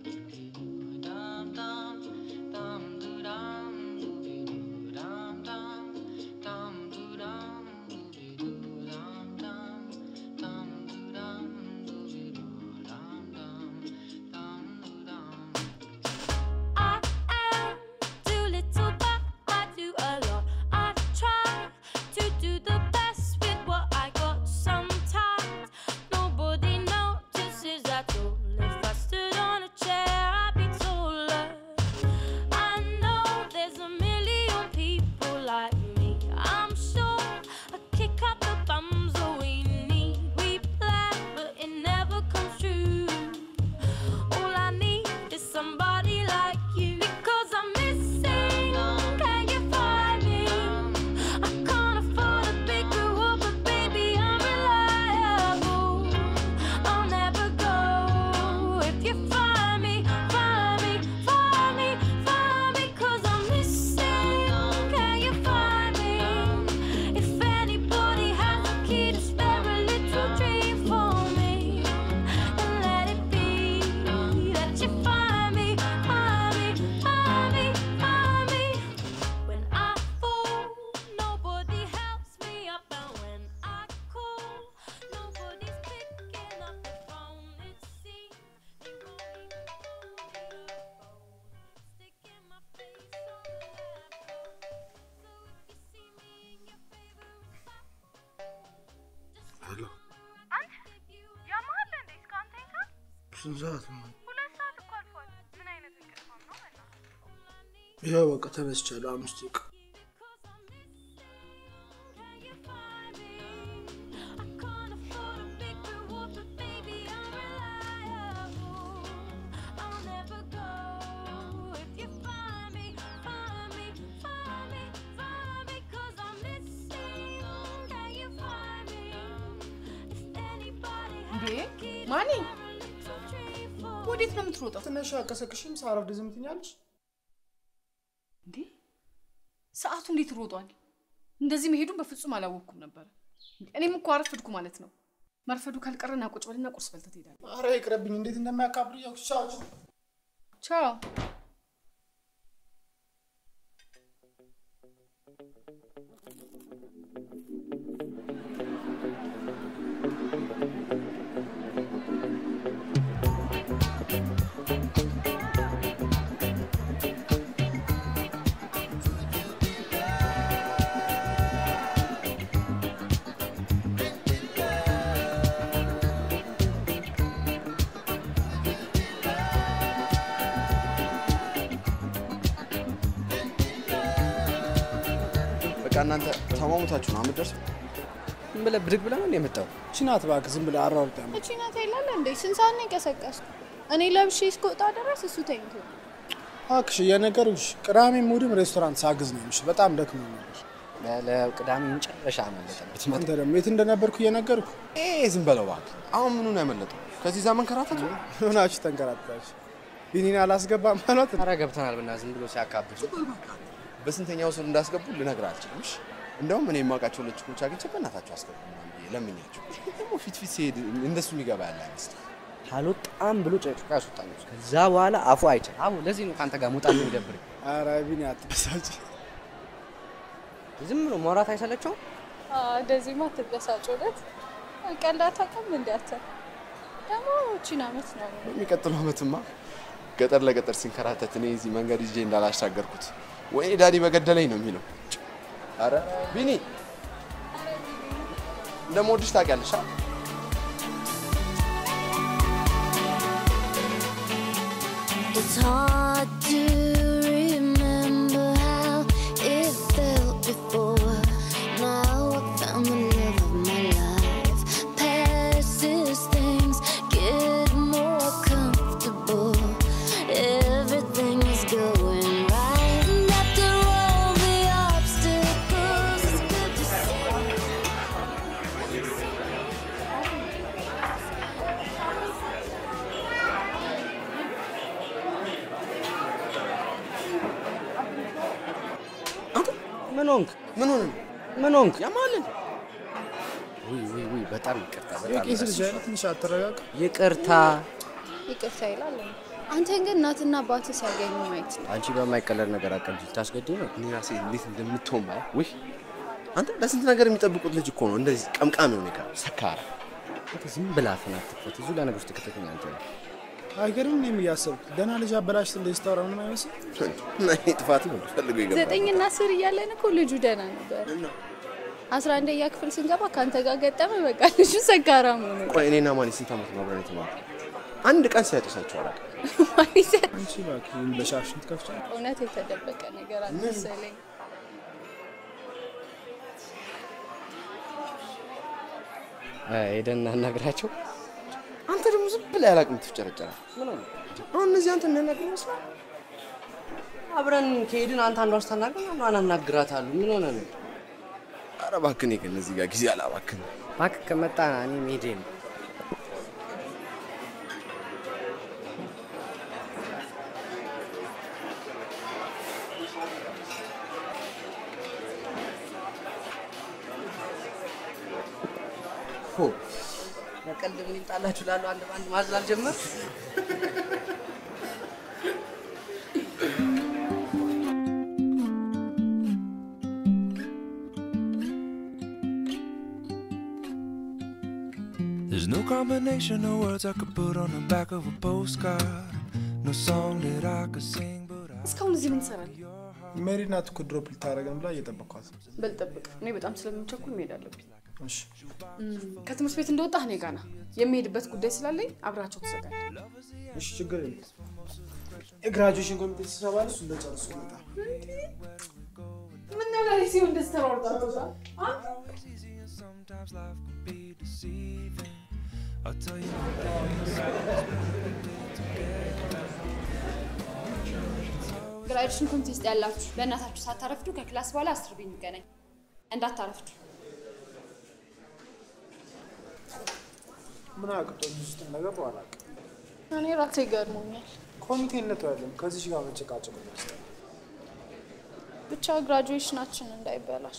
I am too little, but I do a lot. I try to do the best with what I got. Sometimes nobody notices at all. If I stood on a chair, I'd be taller. I know there's a million people like me. I'm sure I kick out the bums that we need. We plan, but it never comes true. All I need is somebody like you because I'm missing. Can you find me? I can't afford a big reward, but baby I'm reliable. I'll never go if you find me, find me, find me, find me, 'cause I'm missing. Can you find me? If anybody has a key to spare a little dream for me, then let it be that you find me, find me, find me, find me. When I fall, nobody helps me up, and when I call, nobody's picking up the phone. It seems they won't even call me a phone, sticking my face on the laptop. So if you see me in your favorite spot, ሄሎ አንተ ያማሃል እንዴ? እስካሁን ተኝተሃል? ስንት ሰዓት ነው? ሁለት ሰዓት እኮ አልፏል። ምን አይነት እንቅልፋም ነው? በእናትህ ያው በቃ ተነስቻለሁ። አምስት ደቂቃ እንዴ ማኒ ወዴት ነው የምትሮጠው? ትንሽ አቀሰቅሽም ሳረፍድ ዝም ትኛለሽ? እንዴ ሰዓቱ እንዴት ሮጧል? እንደዚህ መሄዱን በፍጹም አላወቅኩም ነበር። እኔም እኮ አረፈድኩ ማለት ነው። መርፈዱ ካልቀረና ቁጭ በልና ቁርስ በልተህ ትሄዳለህ። አረ ይቅረብኝ። እንዴት እንደሚያካብድ ያው ቻው ቻው። በቃ እናንተ ተሟሙታችሁ ነው የምትደርሰው። ዝም ብለህ ብድግ ብለህ ነው የመጣው። ችናት እባክህ ዝም ብለህ አሯሩጥ ያመ እቺ ናት ይላል እንዴ? ስንት ሰዓት ነው የቀሰቀስኩ? እኔ ለብሼ እስከወጣ ድረስ እሱ ተኝቶ ነው። እባክሽ የነገሩሽ ቅዳሜ እሑድም ሬስቶራንት ሳግዝ ነው የምልሽ። በጣም ደክሞ ነበር። በለው ቅዳሜ መጨረሻ አመለጠበት። አንተ ደግሞ የት እንደነበርኩ እየነገርኩ ይሄ ዝም በለው እባክህ። አሁን ምኑን ያመለጠው? ከዚህ ዛ መንከራተቱ ሆናችሁ ተንከራተታችሁ። ቢኒን አላስገባም ማለት ኧረ ገብተናል ብና ዝም ብሎ ሲያካብድ በስንተኛው ስር እንዳስገቡ ልነግርህ አልችልም። እሺ እንደውም እኔ የማውቃቸው ልጅኮች አግኝቼ በእናታቸው አስገቡ ምናምን ብዬ ለምኛቸው ደግሞ ፊት ፊት ሲሄድ እንደሱ የሚገባ ያለ አይመስልም። አልወጣም ብሎ ጨጭቆ ያስወጣኝ። ከዛ በኋላ አፉ አይችል አቡ ለዚህ ነው ከአንተ ጋር መውጣት የሚደብር። ኧረ ቢኒ አትበሳጭ። ዝም ብሎ ማውራት አይሰለቸውም። እንደዚህማ አትበሳጭ። እውነት ቀልድ አታውቅም እንዴ አንተ? ደግሞ እቺን አመት ነው የሚቀጥለው ዓመትማ ገጠር ለገጠር ሲንከራተት እኔ እዚህ መንገድ ይዤ እንዳላሻገርኩት ወይኔ ዳዲ በገደለኝ ነው የሚለው። አረ ቢኒ እንደምወድሽ ታውቂያለሽ። አ? It's hard to remember how it felt before. Now I found the love of my life. Past these things get more comfortable. Everything is going right. And after all the obstacles, it's good to see. ምን ሆንክ? ምን ሆነ? ምን ሆንክ? ያማልን ውይ ውይ ውይ፣ በጣም ይቅርታ፣ በጣም የቄስ ልጅ አይነት ትንሽ አትረጋጋ። ይቅርታ። ይቅርታ ይላል። አንተን ግን እናትና አባት ሲያገኙ ማየት ነው። አንቺ በማይቀለድ ነገር አቀልጅ ታስገድ ነው። እኔ ራሴ እንዴት እንደምትሆን ባይ ውይ አንተ ለስንት ነገር የሚጠብቁት ልጅ እኮ ነው እንደዚህ ቀምቃሚ የሆነ ጋር ሰካራ አንተ ዝም ብላ አፍን አትክፈት። እዚሁ ለነገር ውስጥ ከተተኛ አንተ ነው። አይገርም? እኔም እያሰብኩት ደህና ልጅ አበላሽት እንደዚህ ስታወራ ምንም አይመስል። እና ይሄ ጥፋት ነው ፈልጎ ይገባል። ዘጠኝና አስር እያለን እኮ ልጁ ደህና ነበር። አስራ አንደኛ ክፍል ስንገባ ከአንተ ጋር ገጠመ። በቃ ልጁ ሰካራም ሆነ። ቆይ እኔና ማን ስንት ዓመት ነው አብረን የተማርነው? አንድ ቀን ሲያጨሳቸው አላውቅም። አንቺ እባክህ ዝም ብለሽ አፍሽን ትከፍቻለሽ። እውነት የተደበቀ ነገር አልመሰለኝ። ሄደን እናናግራቸው። አንተ ደግሞ ዝም ብለህ ያላቅም ትፍጨረጨራል። ምን ሆነ? አሁን እነዚህ አንተ የሚያናግር ይመስላል። አብረን ከሄድን አንተ አንዷን ስታናግር አንዷን አናግራታለሁ። ምን ሆነ ነው? ኧረ እባክህ እኔ ከእነዚህ ጋር ጊዜ አላባክንም። እባክህ ከመጣ እኔ መሄዴ ነው። ሆ በቀልድ ምን ይምጣላችሁ ላሉ አንድ በአንድ ማዘዝ አልጀመር There's no combination of words I could put on the back of a postcard. No song that I could sing, but I. እስካሁን እዚህ ምን ትሰራለህ? ሜሪ ናት እኮ ድሮፕ ልታደርገን ብላ እየጠበኳት ነው። በል ጠብቅ። እኔ በጣም ስለምቸኩል መሄድ አለብኝ። እሺ ከትምህርት ቤት እንደወጣህ እኔ ጋና የሚሄድበት ጉዳይ ስላለኝ አብራቸው ትዘጋለህ። እሺ፣ ችግር የለም። የግራጁዌሽን ኮሚቴ ስብሰባ ላይ እሱ እንደጨርሱ ይመጣል። ምን ነው ላይ ሲሆን እንደዚህ ተሯርጣችሁ Sometimes life can be deceiving. I'll tell you one ግራጁዌሽን ኮሚቴ ውስጥ ያላችሁ በእናታችሁ ሳታረፍዱ ከክላስ በኋላ አስር ቤት እንገናኝ። እንዳታረፍዱ። ምን አቅጦኝ ውስጥ እንደገባሁ አላውቅም። እኔ ራሴ ገርሞኛል። ኮሚቴነቱ ያለም ከዚች ጋር መጨቃጨቅ ነው ያስጠላል። ብቻ ግራጁዌሽናችን እንዳይበላሽ።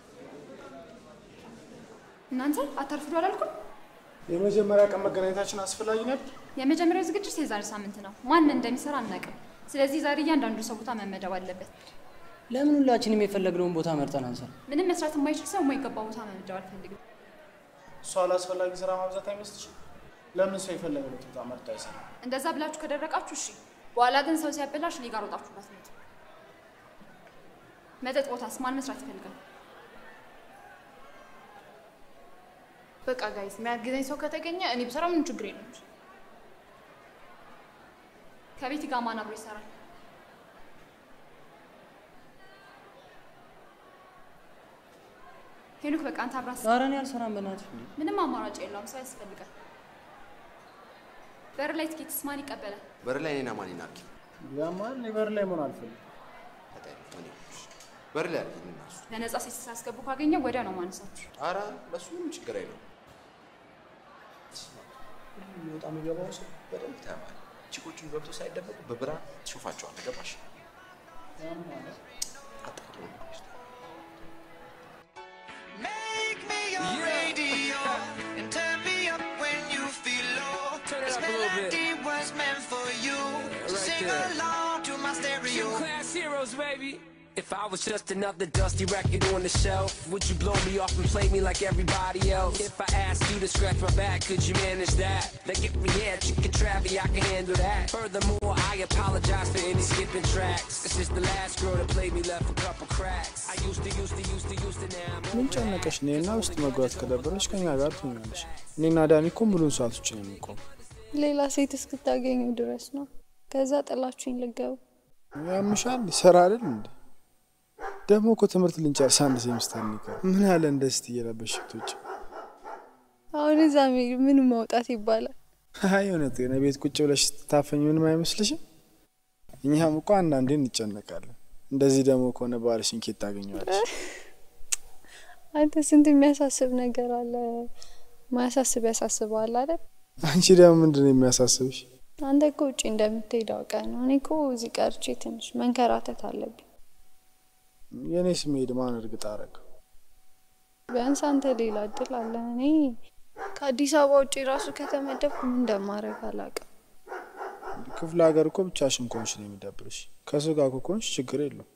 እናንተ አታርፍዱ አላልኩም? የመጀመሪያ ቀን መገናኘታችን አስፈላጊ ነበር። የመጀመሪያው ዝግጅት የዛሬ ሳምንት ነው። ማን እንደሚሰራ አናውቅም። ስለዚህ ዛሬ እያንዳንዱ ሰው ቦታ መመደብ አለበት። ለምን ሁላችንም የፈለግነውን ቦታ መርጠን አንሰራ? ምንም መስራት የማይችል ሰው የማይገባ ቦታ መመደብ አልፈልግም። እሷ አላስፈላጊ ስራ ማብዛት አይመስልሽም? ለምን ሰው የፈለገበት ቦታ መርጦ አይሰራም? እንደዛ ብላችሁ ከደረቃችሁ እሺ። በኋላ ግን ሰው ሲያበላሽ እኔ ጋር ወጣችሁ እንዳትመጡ። መጠጥ ቦታስ ማን መስራት ይፈልጋል? በቃ ጋይስ የሚያግዘኝ ሰው ከተገኘ እኔ ብሰራ ምንም ችግር የለም። ከቤት ጋር ማን አብሮ ይሰራል? ሄኖክ በቃ አንተ አብራት። ኧረ እኔ አልሰራም በእናትሽ። እንዴ ምንም አማራጭ የለውም። ሰው ያስፈልጋል። በር ላይ ትኬትስ ማን ይቀበላል? በር ላይ እኔና ማን ይናርኪ ያማን እኔ በር ላይ መሆን አልፈልግም። በር ላይ አድርጊ እና እሱ ለነጻ ሴት ሲያስገቡ ካገኘው ወዲያ ነው ማነሳችሁ። ኧረ ለእሱ ምንም ችግር የለውም። የሚወጣ የሚገባው ሰው በደንብ ታያዋል። ቺኮቹን ገብቶ ሳይደበቁ በብርሃን ትሾፋቸዋለህ። ገባሽ? አጣጥሎ ነው Make me your radio and turn me up when you feel low. this melody was meant for you. So sing along to my stereo. class heroes, baby. If I was just another dusty record on the shelf, would you blow me off and play me like everybody else? If I asked you to scratch my back, could you manage that? Like if we had chicken travi, I can handle that. Furthermore, I apologize for any skipping tracks. It's just the last girl that played me left a couple cracks. I used to, used to, used to, used to, now I'm ምን over that. ጨነቀሽ? እኔና ውስጥ መግባት ከደበረሽ ከኛ ጋር ትሆኛለሽ። እኔና ዳኒ እኮ ሙሉን ሰዓት ውጭ ነው የሚቆም። ሌላ ሴት እስክታገኙ ድረስ ነው። ከዛ ጥላችሁኝ ልገቡ። ያምሻል ስራ አይደል እንዴ? ደግሞ እኮ ትምህርት ልንጨርስ አንድ ሴሚስተር የሚቀር ምን ያለ እንደዚህ እየለበሽ ብትወጪ። አሁን እዛ መሄድ ምን መውጣት ይባላል? አይ እውነት ግን ቤት ቁጭ ብለሽ ስትታፈኝ ምንም አይመስልሽም? እኛም እኮ አንዳንዴ እንጨነቃለን። እንደዚህ ደግሞ ከሆነ ባልሽን ኬት ታገኘዋለሽ? አንተ ስንት የሚያሳስብ ነገር አለ። ማያሳስብ ያሳስበዋል አይደል? አንቺ ደግሞ ምንድን ነው የሚያሳስብሽ? አንተ እኮ ውጭ እንደምትሄድ አውቀህ ነው። እኔ እኮ እዚህ ቀርቼ ትንሽ መንከራተት አለብኝ። የእኔ ስሜድ ማን እርግጥ አረገው? ቢያንስ አንተ ሌላ እድል አለ። እኔ ከአዲስ አበባ ውጭ ራሱ ከተመደብኩ ምን እንደማደርግ አላውቅም። ክፍለ ሀገር እኮ ብቻሽን ከሆንሽ ነው የሚደብርሽ። ከሰው ጋር እኮ ከሆንሽ ችግር የለውም።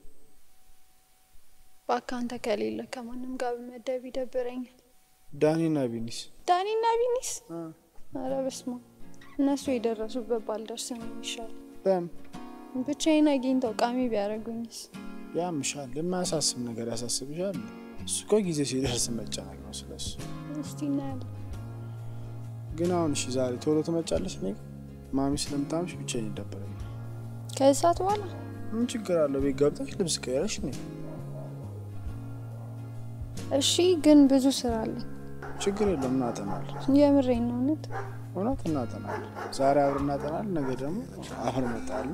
እባክህ አንተ ከሌለ ከማንም ጋር በመደብ ይደብረኛል። ዳኒና ቢኒስ ዳኒና ቢኒስ ኧረ በስመ አብ እነሱ የደረሱበት ባልደርስ ነው የሚሻል። ለምን ብቻዬን አግኝተው ቃሚ ቢያደርጉኝስ? ያምሻል? የማያሳስብ ነገር ያሳስብሻል? እሱ እኮ ጊዜ ሲደርስ መጨነቅ ነው ስለሱ። እስቲ እናያለን። ግን አሁን እሺ፣ ዛሬ ቶሎ ትመጫለሽ? እኔ ጋ? ማሚ ስለምታምሽ ብቻዬን ይደበረኛል። ከዚህ ሰዓት በኋላ ምን ችግር አለው? ቤት ገብተሽ ልብስ ቀይረሽ ነይ። እሺ፣ ግን ብዙ ስራ አለኝ። ችግር የለም እናጠናለን። የምሬን ነው እውነት። እውነት እናጠናለን። ዛሬ አብረን እናጠናለን፣ ነገ ደግሞ አብረን እንመጣለን።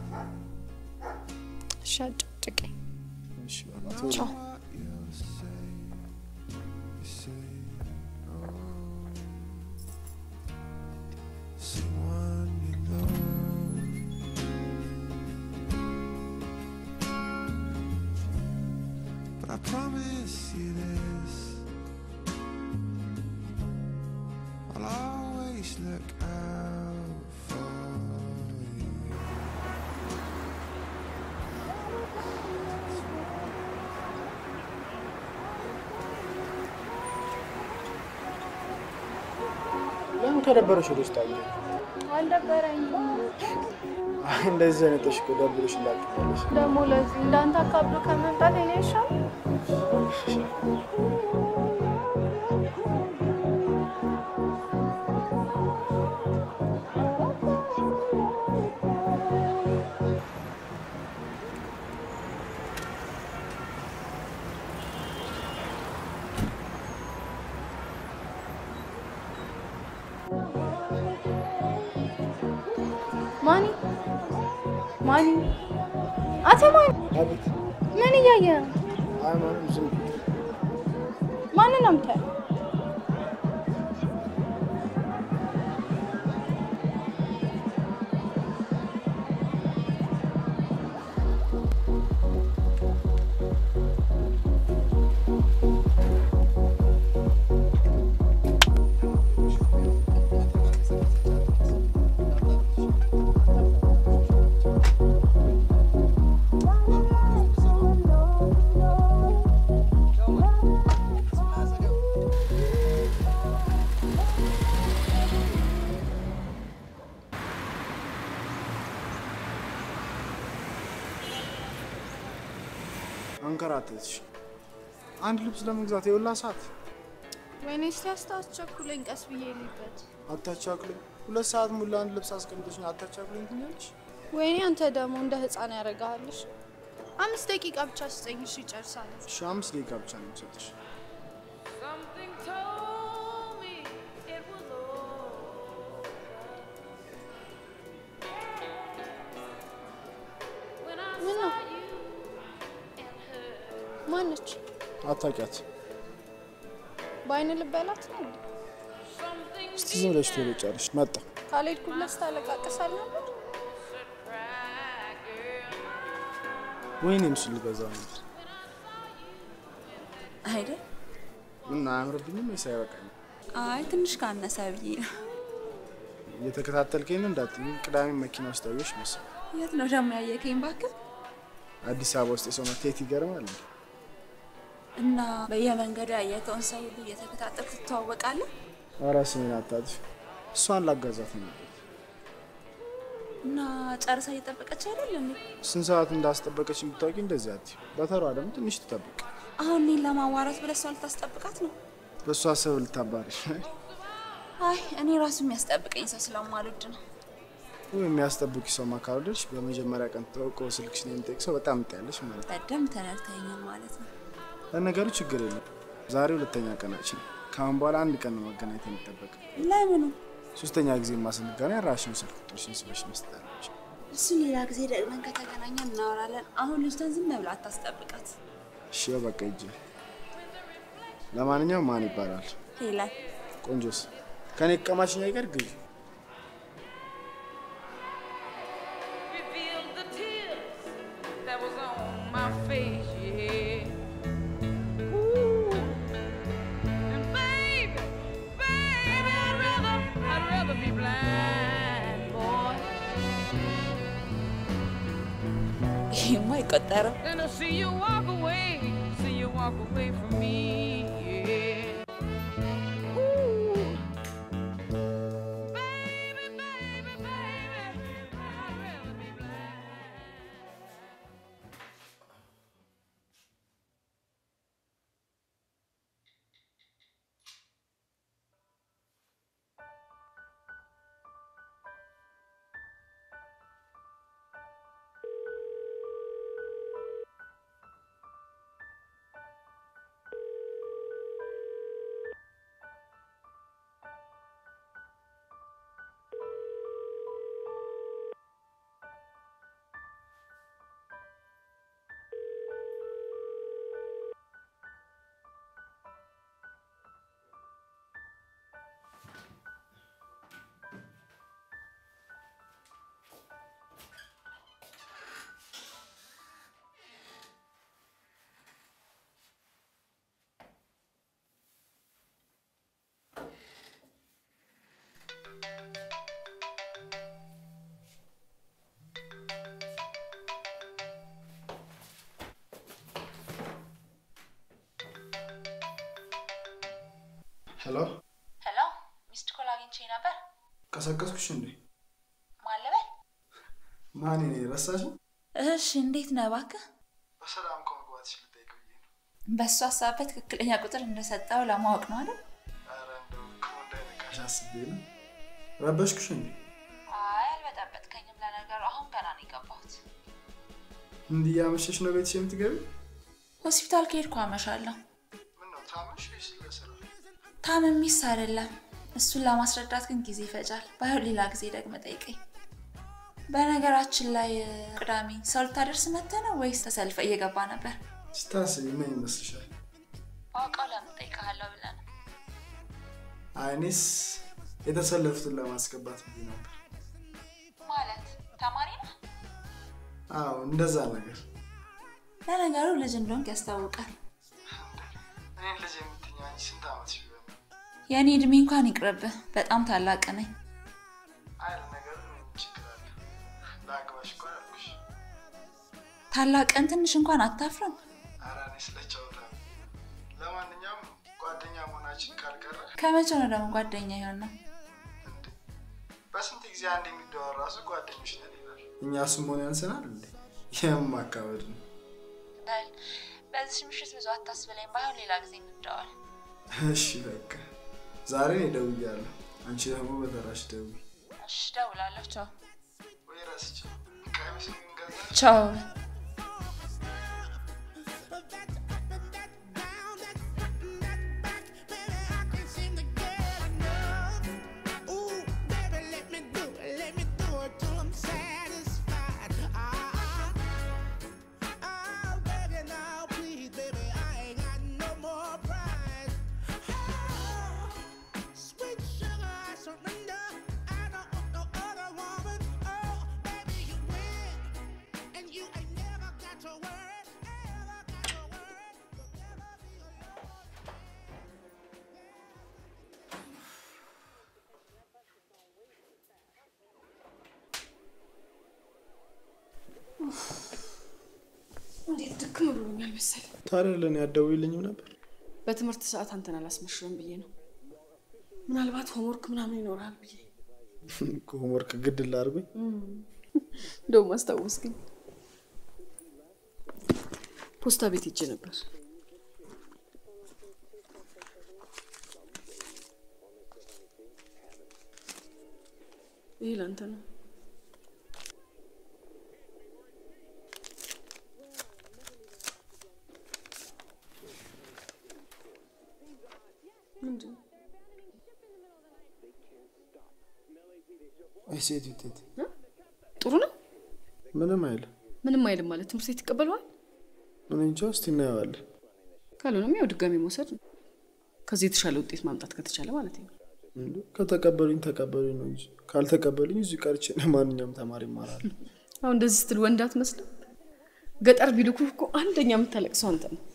እሺ፣ አጨቅጭቀኝ። እሺ በቃ ቶሎ ቻው። Someone you know. But I promise you this. I'll always look out for you. ለምን ከደበረሽ ወደ ውስጥ አየ? አልደበረኝም። አይ እንደዚህ አይነቶች እኮ ደብሮሽ እንዳትመለሽ። ደግሞ ለዚህ እንዳንተ አካብዶ ከመምጣት እኔ ይሻል። ማኒ ማኒ፣ አቶ ማኒ፣ አቤት። ምን እያየ ነው? አይ ማንም ዝም ብዬ ማንን ነው የምታየው? አንከራተትሽ። አንድ ልብስ ለመግዛት የውላ ሰዓት ወይኔ እስቲ አስታስቸኩለኝ፣ ቀስ ብዬ ልበት። አታቻክሉኝ። ሁለት ሰዓት ሙሉ አንድ ልብስ አስቀምጠሽ አታቻክሉኝ ትኛለሽ። ወይኔ አንተ ደግሞ እንደ ህፃን ያደርግሃልሽ። አምስት ደቂቃ ብቻ ስጠኝ፣ እሺ እጨርሳለሁ። እሺ አምስት ደቂቃ ብቻ ነው የምሰጥሽ። Something told me it was over. When I ምን ነው? saw you and her. ማነች? አታውቂያት። በአይን ልበላት ነው እንዴ? እስቲ ዝም ብለሽ ቶሎ ጨርሽ። መጣ ካልሄድኩለት ታለቃቅሳል ነበር። ወይኔ ምስል ልገዛ ነበር። አይደል? ምን አያምርብኝም ወይስ አይበቃኝም? አይ ትንሽ ካነሰ ብዬ ነው። እየተከታተልከኝ ነው እንዳትዪ። ቅዳሜ መኪና ውስጥ አየሁሽ መሰል። የት ነው ደግሞ ያየከኝ? እባክህ አዲስ አበባ ውስጥ የሰው መታየት ይገርማል። እንዴ! እና በየመንገዱ ያየከውን ሰው ሁሉ እየተከታተልክ ትተዋወቃለህ? ኧረ ስሜን አታጥፊ። እሷን ላጋዛት ነው። እና ጨርሳ እየጠበቀች አይደል እንዴ? ስንት ሰዓት እንዳስጠበቀች የምታውቂ እንደዚህ አትዪ። በተሯ ደግሞ ትንሽ ትጠብቅ። አሁን እኔን ለማዋራት ብለህ እሷ ልታስጠብቃት ነው? በእሷ ሰበብ ልታባርሽ አይ እኔ ራሱ የሚያስጠብቀኝ ሰው ስለማልወድ ነው። ወይ የሚያስጠብቂ ሰው ማካወደች በመጀመሪያ ቀን ተወቆ ስልክሽን የሚጠይቅ ሰው በጣም ትያለሽ ማለት ነው። በደንብ ተነድተኸኛል ማለት ነው። ለነገሩ ችግር የለም። ዛሬ ሁለተኛ ቀናችን። ከአሁን በኋላ አንድ ቀን ነው መገናኘት የሚጠበቅ። ለምኑ? ሶስተኛ ጊዜ ማስንገናኝ ራሽን ስልክ ቁጥርሽን ስበሽ መስጠት አለብሽ። እሱን ሌላ ጊዜ ደግመን ከተገናኘን እናወራለን። አሁን ልጅቷን ዝም ብላ አታስጠብቃት። እሺ በቃ ሂጂ። ለማንኛውም ማን ይባላል? ሄለን ቆንጆስ ከኔ ቀማሽኛ ይቀር ግዢ። Revealed the tears that was on my face, yeah. Ooh. And baby, baby, I'd rather, I'd rather be blind, boy. ቀጣይ ነው። And I see you walk away, see you walk away from me. Yeah. Ooh. ሄሎ፣ ሄሎ፣ ሚስድ ኮል አግኝቼ ነበር። ቀሰቀስኩሽ እንዴ? ማን ልበል? ማን እኔ ረሳሽ? እሺ፣ እንዴት ነህ? እባክህ በሰላም ከመግባትሽ ልጠይቅ ብዬ ነው። በእሱ ሀሳብ በትክክለኛ ቁጥር እንደሰጠው ለማወቅ ነው አይደል? ኧረ እንደው ክፉ እንዳይነካሽ አስቤ ነው። ረበሽኩሽ እንዴ? አይ አልበጠበጥከኝም። ለነገሩ አሁን ገና ነው የገባሁት። እንዲህ እያመሸሽ ነው ቤትሽ የምትገቢ? ሆስፒታል ከሄድኩ አመሻለሁ። ምነው ታመሽ ወይስ ለስራ? ታምሚስ አይደለም። እሱን ለማስረዳት ግን ጊዜ ይፈጃል። ባይሆን ሌላ ጊዜ ደግመ ጠይቀኝ። በነገራችን ላይ ቅዳሜ ሰው ልታደርስ መጥተህ ነው ወይስ ተሰልፈ እየገባ ነበር? ስታስቢ ምን ይመስልሻል? አውቀው ለምን ጠይቀሃለሁ ብለህ ነው። አይ እኔስ የተሰለፉትን ለማስገባት ብዬ ነበር። ማለት ተማሪ ነው? አዎ እንደዛ ነገር። ለነገሩ ልጅ እንደሆንክ ያስታውቃል። እኔን ልጅ የምትይኝ አንቺ ስንት ዓመትሽ ቢሆን ነው? የእኔ እድሜ እንኳን ይቅርብህ፣ በጣም ታላቅ ነኝ። አይ ለነገሩ ምን ችግር አለ? ለአግባሽ እኮ አልኩሽ። ታላቅን ትንሽ እንኳን አታፍርም? ኧረ እኔ ስለ ጨዋታ ነው። ለማንኛውም ጓደኛ መሆናችን ካልቀረ ከመቼ ነው ደግሞ ጓደኛ የሆን ነው? በስንት ጊዜ አንድ የሚደዋወር ራሱ ጓደኞች ነን ይላል። እኛ እሱም መሆን ያንሰናል እንዴ? ይህም ማካበድ ነው። በል በዚህ ምሽት ብዙ አታስብለኝ። ባይሆን ሌላ ጊዜ እንደዋል። እሺ በቃ ዛሬ እኔ ደውያለሁ። አንቺ ደግሞ በተራሽ ደውይ። እሺ፣ እደውላለሁ። ቻው ወይ ረስቼው ቀሚስ እንገዛ ቻው። እንዴት ድክም ብሎኛል መሰል። ታዲያ ለእኔ አትደውይልኝም ነበር? በትምህርት ሰዓት አንተን አላስመሽረም ብዬ ነው። ምናልባት ሆምወርክ ምናምን ይኖራል ብዬ ሆምወርክ ግድ ላድርጉኝ? እንደውም አስታወስክኝ። ፖስታ ቤት ሄጄ ነበር። ይህ ለአንተ ነው። ምንድን ነው? አይ ሴት ውጤት ጥሩ ነው። ምንም አይልም። ምንም አይልም ማለት ትምህርት ቤት ይቀበለዋል። እኔ እንጃ፣ እስቲ እናየዋለን። ካልሆነም ያው ድጋሚ መውሰድ ነው። ከዚህ የተሻለ ውጤት ማምጣት ከተቻለ ማለት ነው። እንዴ ከተቀበሉኝ ተቀበሉኝ ነው እንጂ ካልተቀበሉኝ እዚሁ ቀርቼ ማንኛውም ተማሪ ይማራል። አሁን እንደዚህ ስትል ወንድ አትመስልም። ገጠር ቢልኩህ እኮ አንደኛ የምታለቅሰው አንተ ነው።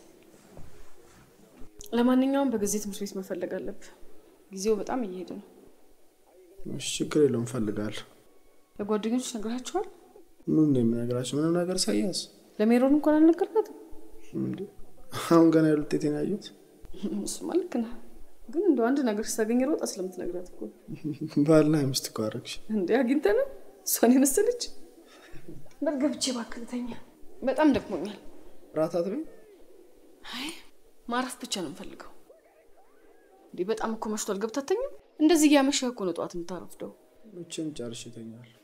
ለማንኛውም በጊዜ ትምህርት ቤት መፈለግ አለብህ። ጊዜው በጣም እየሄደ ነው። እሺ ችግር የለውም እፈልጋለሁ። ለጓደኞች ነግራቸዋል? ምን ነው የምነግራቸው? ምንም ነገር ሳያዝ ለሜሮን እንኳን አልነገርካትም? እንዴ አሁን ገና ያሉት ውጤቴን ያዩት እሱማ ልክ ነህ። ግን እንደው አንድ ነገር ስታገኝ ሮጣ ስለምትነግራት እኮ ነው። ባልና ሚስት እኮ አደረግሽ። እንዴ አግኝተህ ነው እሷን የመሰለች። በል ገብቼ እባክህ ልተኛ፣ በጣም ደክሞኛል። ራት አትበይም? አይ ማረፍ ብቻ ነው የምፈልገው። እንዴ በጣም እኮ መሽቷል። ገብተህ አትተኛም? እንደዚህ እያመሸህ እኮ ነው ጠዋት የምታረፍደው። መቼም ጨርሼ እተኛለሁ።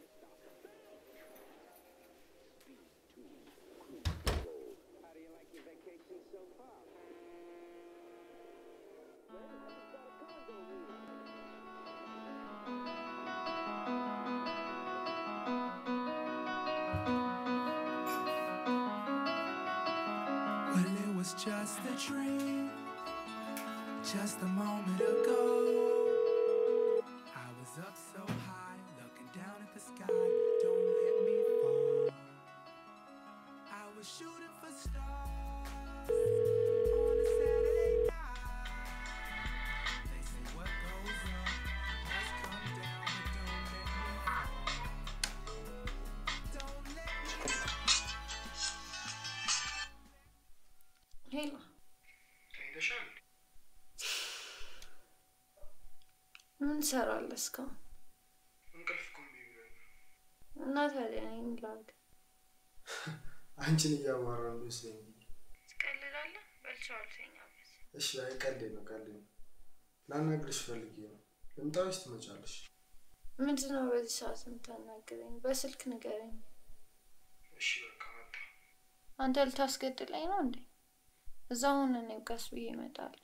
Well, it was just a dream, just a moment ago. I was up so high, looking down at the sky. Don't let me fall. I was shooting for stars on a Saturday night. They say what goes up must come down, but don't let me fall. Don't let me ሄሎ ምን ትሰራለህ እስካሁን? እና ታዲያ እኔ ምን ላድርግ? አንቺን እያዋራ ነው ይመስለኝ። ትቀልዳለህ? በልቼው አልተኛበት። እሺ፣ አይ ቀልዴ ነው ቀልዴ ነው። ላናግርሽ ፈልጌ ነው። ልምጣ ወይስ ትመጫለሽ? ምንድን ነው በዚህ ሰዓት የምታናግረኝ? በስልክ ንገረኝ። እሺ በቃ መጣ። አንተ ልታስገድለኝ ነው እንዴ? እዛ ሁን፣ እኔም ቀስ ብዬ እመጣለሁ።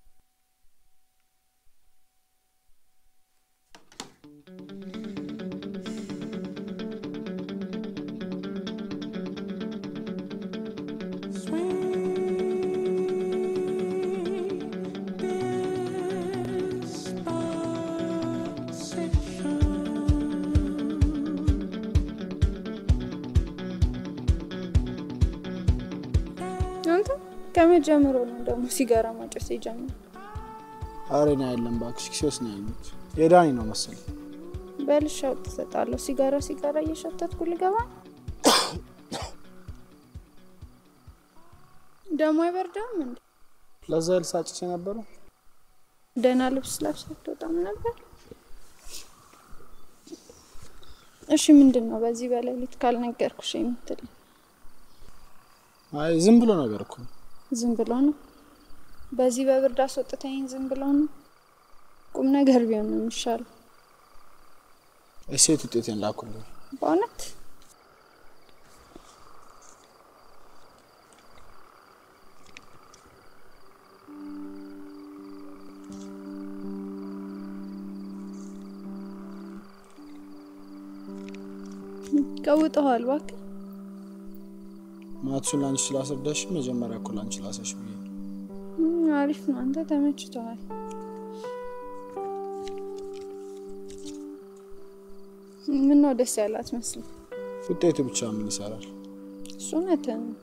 አንተ ከመጀመሩ ነው ደግሞ ሲጋራ ማጨስ የጀመረው? አሬና የለም እባክሽ፣ ኪሴ ውስጥ ነው ያሉት። የዳኒ ነው መሰለኝ። በልሻ ትሰጣለሁ። ሲጋራ ሲጋራ እየሸተትኩ ልገባ ነው? ደግሞ አይበርዳም እንዴ? ለዛ ልሳጭስ የነበረው ደህና ልብስ ለብሰህ አትወጣም ነበር? እሺ ምንድን ነው በዚህ በሌሊት ካልነገርኩሽ የምትለኝ? አይ ዝም ብሎ ነገር እኮ ነው። ዝም ብሎ ነው? በዚህ በብርድ አስወጥተኝ ዝም ብሎ ነው? ቁም ነገር ቢሆን ነው የሚሻለው። እሴት ውጤቴን ላኩልኝ። በእውነት ቀውጠዋል። እባክህ ማትሱን ላንቺ ስላስረዳሽ መጀመሪያ እኮ ላንቺ ላሰሽ ብዬ ነው። እም፣ አሪፍ ነው። አንተ ተመችቶሃል። ምን ነው ደስ ያላት መስል ውጤቱ ብቻ ምን ይሰራል? እሱ እውነትህን ነው።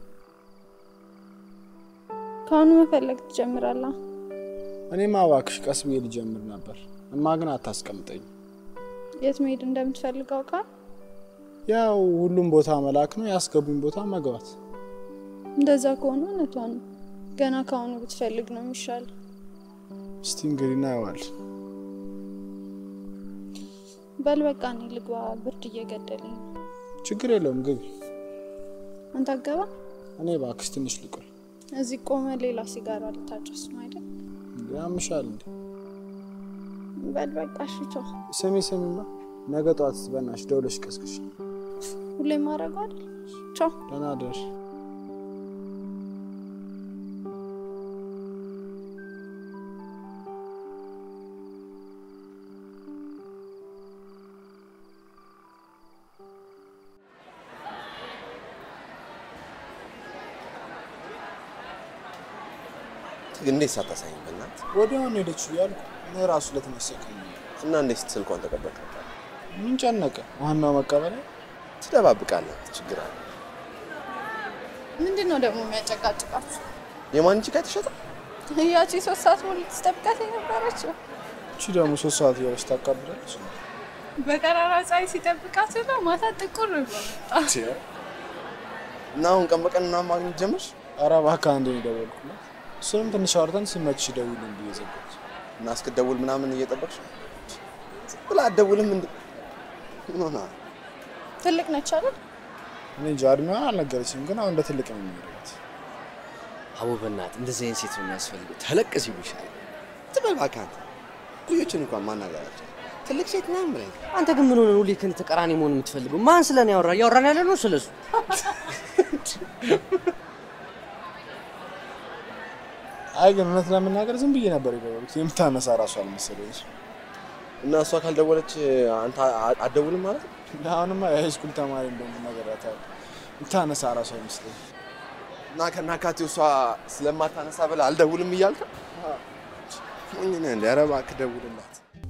ከአሁኑ መፈለግ ትጀምራለህ። እኔማ እባክሽ ቀስ ብዬ ልጀምር ነበር። እማ ግን አታስቀምጠኝ። የት መሄድ እንደምትፈልግ አውቃል። ያው ሁሉም ቦታ መላክ ነው፣ ያስገቡኝ ቦታ መግባት። እንደዛ ከሆነ እውነቷ ነው። ገና ከአሁኑ ብትፈልግ ነው የሚሻል። እስቲ እንግዲህ እናየዋለን። በል በቃ እኔ ልግባ፣ ብርድ እየገደለኝ ነው። ችግር የለውም ግቢ። አንተ አገባ። እኔ እባክሽ ትንሽ ልቆይ። እዚህ ቆመ ሌላ ሲጋራ ልታጨስ ነው አይደል? እንዴ ያምሻል እንዴ? በል በቃ እሺ፣ ቻው። ስሚ ስሚማ፣ ነገ ጠዋት በእናትሽ ደውለሽ ቀስቅሽ። ሁሌም ማድረግ አይደል? ቻው። ደህና ደር እንዴት ሳታሳይኝ በእናት ወዲያውኑ ሄደች እያልኩ እኔ ራሱ ለተመሰቀኝ እና እንዴት ስልኳን ተቀበልክ? ምን ጨነቀ? ዋናው መቀበል ትደባብቃለህ። ችግር አለ። ምንድን ነው ደግሞ የሚያጨቃጭቃችሁ? የማን ጭቃ ተሸጠ? ያቺ ሶስት ሰዓት ሙሉ ትጠብቃት የነበረችው እቺ ደግሞ ሶስት ሰዓት እያለች ታቃብላለች። በቀራራ ፀሐይ ሲጠብቃት ነው ማታ ጥቁር ብሎ መጣ። እና አሁን ቀን በቀን ምናምን ማግኘት ጀመርሽ? ኧረ እባክህ አንዴ ነው የደወልኩላት። እሱንም ትንሽ አውርተን ሲመችሽ ደውይልኝ ብዬ ዘጋሁት። እና እስክትደውል ምናምን እየጠበቅሽ ዝም ብላ አትደውልም እንዴ? ምን ሆና? ትልቅ ነች አይደል? እኔ እንጃ እድሜዋን አልነገረችም፣ ግን አሁን እንደ ትልቅ ነው የሚሄዱት። አቦ በእናትህ እንደዚህ አይነት ሴት ነው የሚያስፈልገው። ተለቅ ሲሉ ይሻላል። ትበል እባክህ አንተ። ልጆችን እንኳን ማናገራቸው ትልቅ ሴት ምናምን ብለኝ አንተ ግን ምን ሆነ ሁሌ ከእኔ ተቃራኒ መሆን የምትፈልገው? ማን ስለ እኔ ያወራ? እያወራን ያለ ነው ስለሱ። አይ ግን እውነት ለመናገር ዝም ብዬ ነበር የደወልኩት። የምታነሳ ራሱ አልመሰለኝ። እና እሷ ካልደወለች አንተ አ- አትደውልም ማለት ነው? አሁንማ የሃይስኩል ተማሪ እንደሆነ ነገራታለሁ። የምታነሳ ራሱ አይመስለኝ። እና ከናካቴው እሷ ስለማታነሳ ብለህ አልደውልም እያልክ ሞኝ ነህ እንደ ኧረ እባክህ ደውልላት።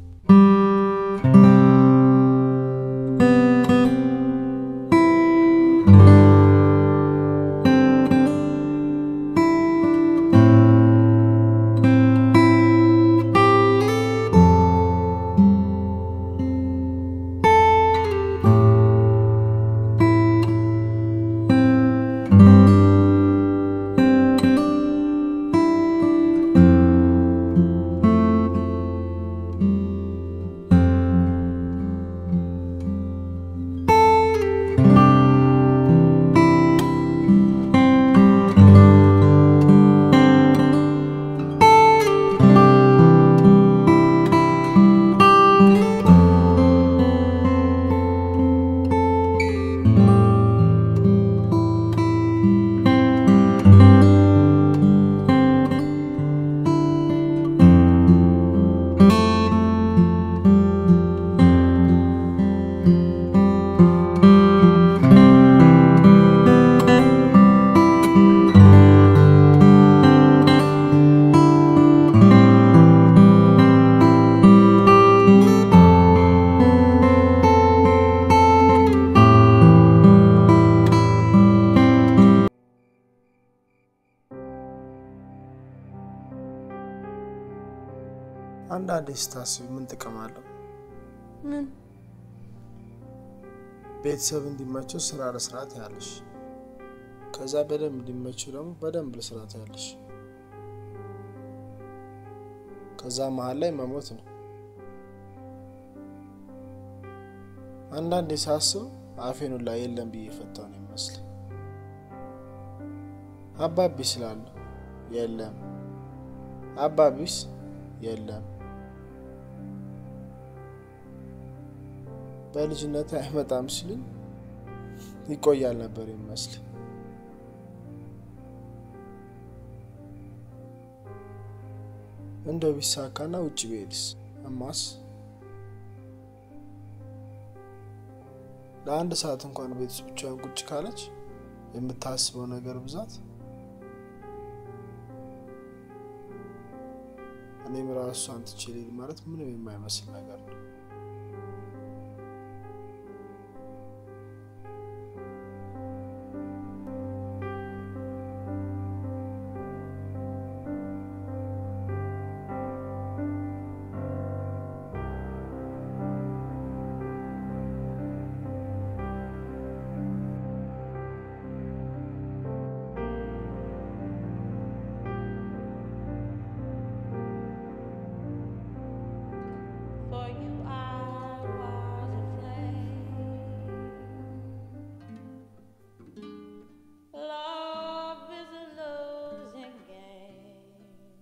አንዳንዴ ስታስቢ ምን ጥቅም አለው? ምን ቤተሰብ እንዲመቸው ስራ ለስርዓት ያለሽ፣ ከዛ በደንብ እንዲመቸው ደግሞ በደንብ ለስርዓት ያለሽ፣ ከዛ መሀል ላይ መሞት ነው። አንዳንዴ ሳስብ አፌን ሁላ የለም ብዬ የፈታው ነው ይመስል አባቢ ስላሉ የለም፣ አባቢስ የለም። በልጅነት አይመጣም ሲሉኝ ይቆያል ነበር ይመስል። እንደው ቢሳካና ውጭ ብሄድስ? እማስ ለአንድ ሰዓት እንኳን ቤት ውስጥ ብቻዋን ቁጭ ካለች የምታስበው ነገር ብዛት እኔም ራሱ እሷን ትቼ ልሂድ ማለት ምንም የማይመስል ነገር ነው። For you I was a flame. Love is a losing game.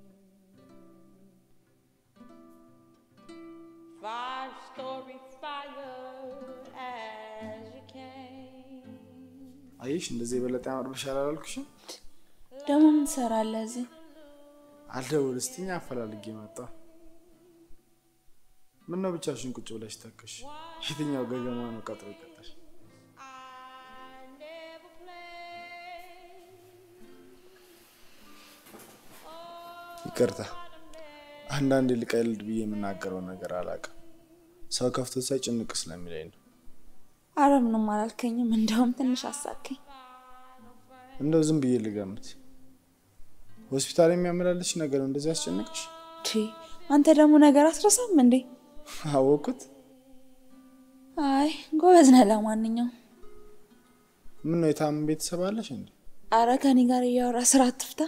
Five story fire as you came. አየሽ፣ እንደዚህ የበለጠ ያምርብሻል አላልኩሽም? ደግሞ ምን ትሰራለህ እዚህ? አልደውል ስትኝ አፈላልጌ መጣ። ምን ነው ብቻሽን ቁጭ ብለሽ ተከሽ? የትኛው ገገማ ነው ቀጥሮ ይቀጣሽ? ይቅርታ፣ አንዳንዴ ልቀልድ ብዬ የምናገረው ነገር አላውቅም። ሰው ከፍቶ ሳይ ጭንቅ ስለሚለኝ ነው። አረ ምንም አላልከኝም። እንደውም ትንሽ አሳከኝ። እንደው ዝም ብዬ ልገምት፣ ሆስፒታል የሚያመላለሽ ነገር ነው እንደዚህ ያስጨንቅሽ? ቺ አንተ ደግሞ ነገር አትረሳም እንዴ? አወኩት። አይ ጎበዝ ነህ። ለማንኛውም ምን ነው የታመን ቤተሰብ አለሽ እንዴ? አረ ከኔ ጋር እያወራ ስራ አትፍታ።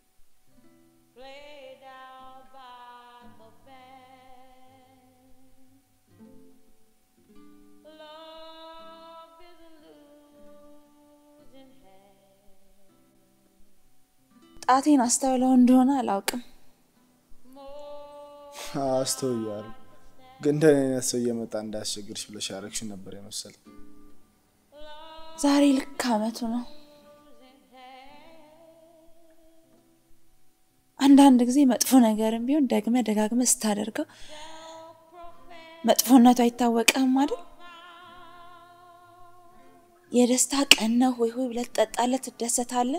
ጣቴን አስተውለው እንደሆነ አላውቅም። አስተውያለሁ፣ ግን እንደኔ አይነት ሰው እየመጣ እንዳያስቸግርሽ ብለሽ ያረግሽው ነበር የመሰለኝ። ዛሬ ልክ አመቱ ነው። አንዳንድ ጊዜ መጥፎ ነገርም ቢሆን ደግመ ደጋግመ ስታደርገው መጥፎነቱ አይታወቅህም አይደል? የደስታ ቀን ነው ሆይ ሆይ ብለህ ትጠጣለህ፣ ትደሰታለህ።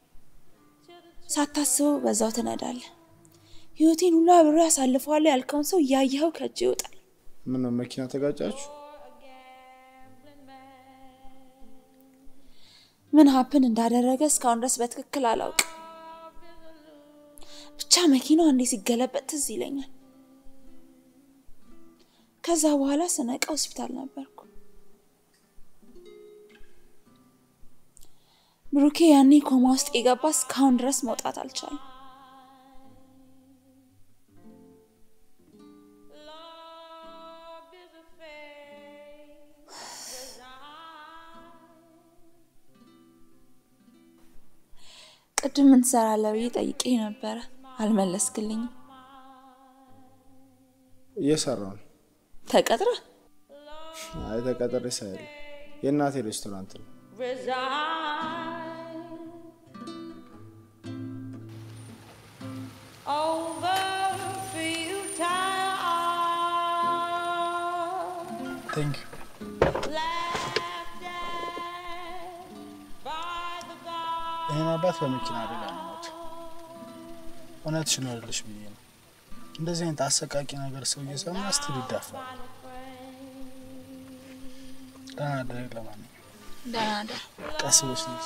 ሳታስበው በዛው ትነዳለህ። ህይወቴን ሁሉ አብሬ ያሳልፈዋለሁ ያልከውን ሰው እያየኸው ከእጅ ይወጣል። ምን ነው መኪና ተጋጫችሁ? ምን ሀፕን እንዳደረገ እስካሁን ድረስ በትክክል አላውቅም። ብቻ መኪናው አንዴ ሲገለበጥ ትዝ ይለኛል። ከዛ በኋላ ስነቃ ሆስፒታል ነበርኩ። ብሩኬ ያኔ ኮማ ውስጥ የገባ እስካሁን ድረስ መውጣት አልቻለም። ቅድም ምን ትሰራለህ ብዬ ጠይቄ ነበረ፣ አልመለስክልኝም። እየሰራው ነው። ተቀጥረ አይ ተቀጥሬ ሳይል የእናቴ ሬስቶራንት ነው። ቴንክ ይህን አባት በመኪና አደጋ ነው የሞተው። እውነትሽን ነው አይደለሽ ብዬ ነው። እንደዚህ አይነት አሰቃቂ ነገር ሰው እየሰማ ስትል ይዳፋል። ደህና ደግ ለማንኛውም ደህና ደር። ቀስ ብለሽ ነች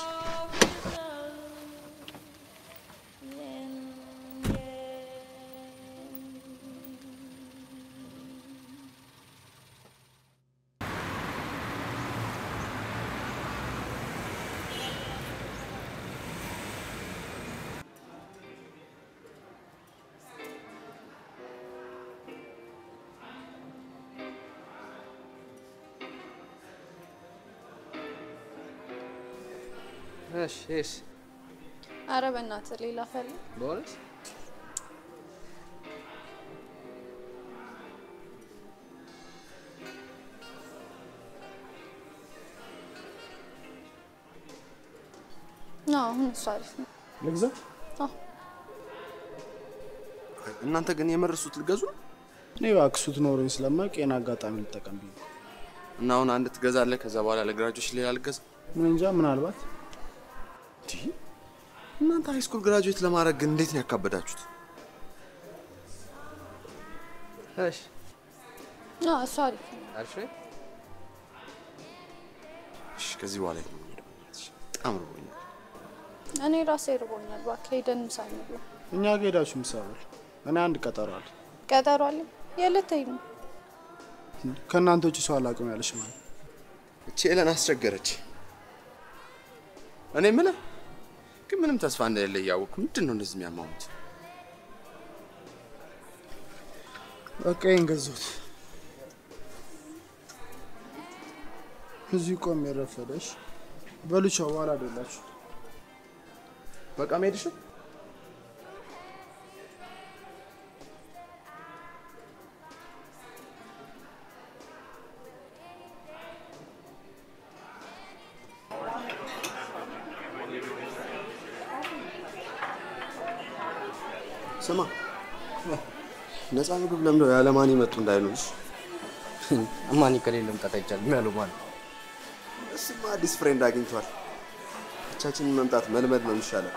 እሺ እሺ። አረ በእናትህ ሌላ ፈልግ። በእውነት አዎ፣ አሁን እሱ አሪፍ ነው። ልግዛ። አዎ። እናንተ ግን የመረሱት ልገዙ ነው? እኔ እባክህ ስትኖረኝ ስለማውቅ ይሄን አጋጣሚ ልጠቀም ብዬ ነው። እና አሁን አንድ ትገዛለህ፣ ከዛ በኋላ ለግራጆች ሌላ ልገዛ። ምን እንጃ፣ ምናልባት እንዲህ እናንተ ሃይስኩል ግራጁዌት ለማድረግ ግን እንዴት ነው ያካበዳችሁት? እሺ አዎ፣ እሱ አሪፍ ነው። እሺ እሺ፣ ከዚህ በኋላ የት ነው የምንሄደው? በጣም ርቦኛል። እኔ ራሴ እርቦኛል። እባክህ ሄደን ምሳ እንብላ። እኛ ጋ ሄዳችሁ ምሳ በሉ። እኔ አንድ ቀጠሮ አለ። ቀጠሮ አለኝ። የት ልትሄድ ነው? ከእናንተ ውጭ ሰው አላውቅም ያለሽ ማለት እቺ ኤለን አስቸገረች። እኔ የምልህ ግን ምንም ተስፋ እንደሌለ እያወቅሁ ምንድን ነው እንደዚህ የሚያማሙት? በቃ ይሄን ገዛሁት። እዚህ ቆም የረፈደሽ በልቻው በኋላ አይደላችሁ በቃ መሄድሽ ነው? ስማ ነፃ ምግብ ለምደው ያለማን ይመጡ እንዳይሉሽ። ማን ከሌለም ጠጣ ይቻላል ያለው ማን? እሱማ አዲስ ፍሬንድ አግኝቷል። ብቻችንን መምጣት መልመድ ነው የሚሻለው።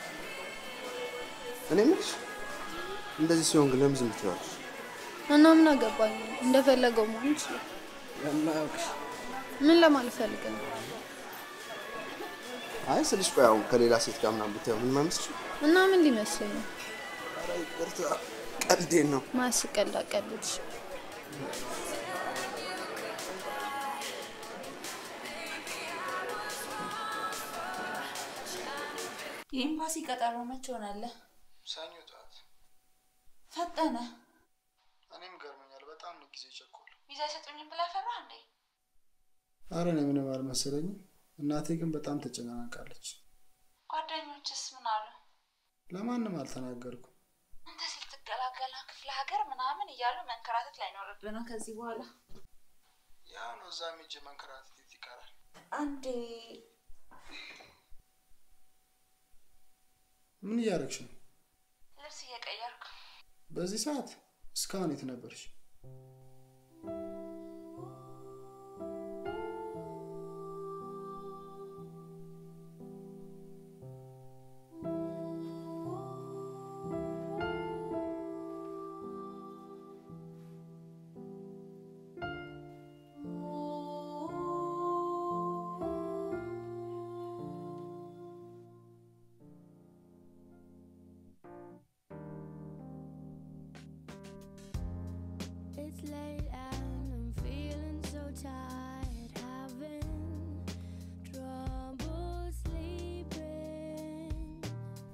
እኔ የምልሽ እንደዚህ ሲሆን ግን ለምን ዝም ትይዋለሽ? እና ምን አገባኝ? እንደፈለገው መሆን ይችላል። የማያውቅሽ ምን ለማለት ፈልገህ ነው? አይ ስልሽ ቆይ አሁን ከሌላ ሴት ጋር ምናምን ብታየው ምን አይመስልሽም? እና ምን ሊመስለኝ ነው? ኧረ ይቅርታ ቀልዴን ነው። ማስቀልድ አቀልድሽ። የኤምባሲ ቀጠሮ መቼ ሆናለ? ሰኞ ጠዋት። ፈጠነ። እኔም ገርመኛል። በጣም ነው ጊዜ ቸኮል። ቪዛ አይሰጡኝም ብለህ ፈራህ እንዴ? አረ እኔ ምንም አልመሰለኝም። እናቴ ግን በጣም ተጨናንቃለች። ጓደኞችስ ምን አሉ? ለማንም አልተናገርኩም። አንተ ስትገላገላ ክፍለ ሀገር ምናምን እያሉ መንከራተት ላይኖርብህ ነው ከዚህ በኋላ። ያው ነው እዛ ሄጄ መንከራተት የት ይቀራል? አንዴ ምን እያደረግሽ ነው? ልብስ እየቀየርኩ በዚህ ሰዓት እስካሁን የት ነበርሽ? It's late and I'm feeling so tired, having trouble sleeping.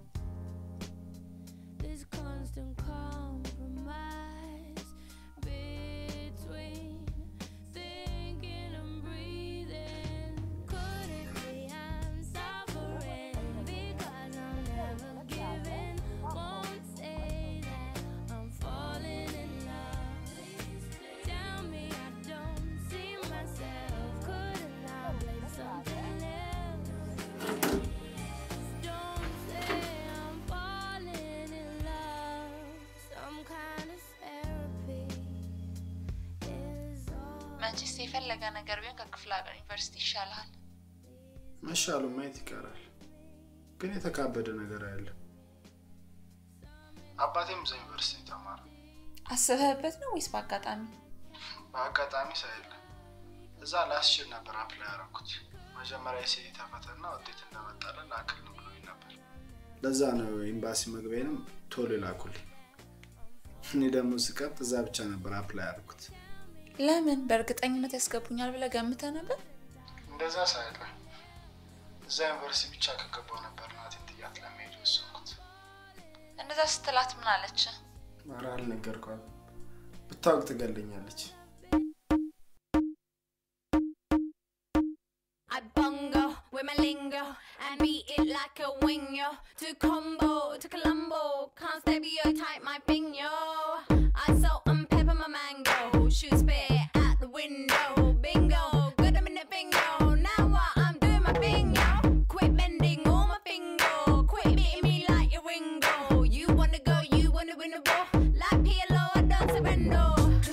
This constant compromise between thinking and breathing. Could it be I'm suffering because I'm never giving? Won't say that I'm falling in love. Tell me I don't see myself. Couldn't I blame something else? Don't say I'm falling in love. Some kind of therapy is all. መቼስ የፈለገ ነገር ቢሆን ከክፍለ ሀገር ዩኒቨርሲቲ ይሻልሃል። መሻሉ ማየት ይቀራል። ግን የተካበደ ነገር አለ። አባቴም እዛ ዩኒቨርሲቲ ተማረ። አስበህበት ነው ወይስ በአጋጣሚ? በአጋጣሚ ሳይል እዛ ላስችል ነበር አፕላይ ያደረኩት። መጀመሪያ የሴት ተፈተና ውጤት እንደመጣለን ላክልን ብሎኝ ነበር። ለዛ ነው ኤምባሲ መግቢያንም ቶሎ ላኩልኝ። እኔ ደግሞ ስቀጥ እዛ ብቻ ነበር አፕላይ ያደረኩት። ለምን በእርግጠኝነት ያስገቡኛል ብለህ ገምተህ ነበር? እንደዛ ሳይለ እዛ ዩኒቨርሲቲ ብቻ ከገባው ነበር እናቴን ጥያት ለመሄድ የወሰንኩት። እንደዛ ስትላት ምን አለች? ኧረ አልነገርኳትም። ብታውቅ ትገለኛለች። I bungo with my lingo and beat it like a wingo. To combo, to Colombo, can't stereotype my bingo. I salt and pepper my mango, shoot spit out the window. Bingo, good I'm in the bingo. Now what I'm doing my bingo. Quit bending all my finger, quit beating me like your ringo. You wanna go, you wanna win the war. Like PLO, I don't surrender.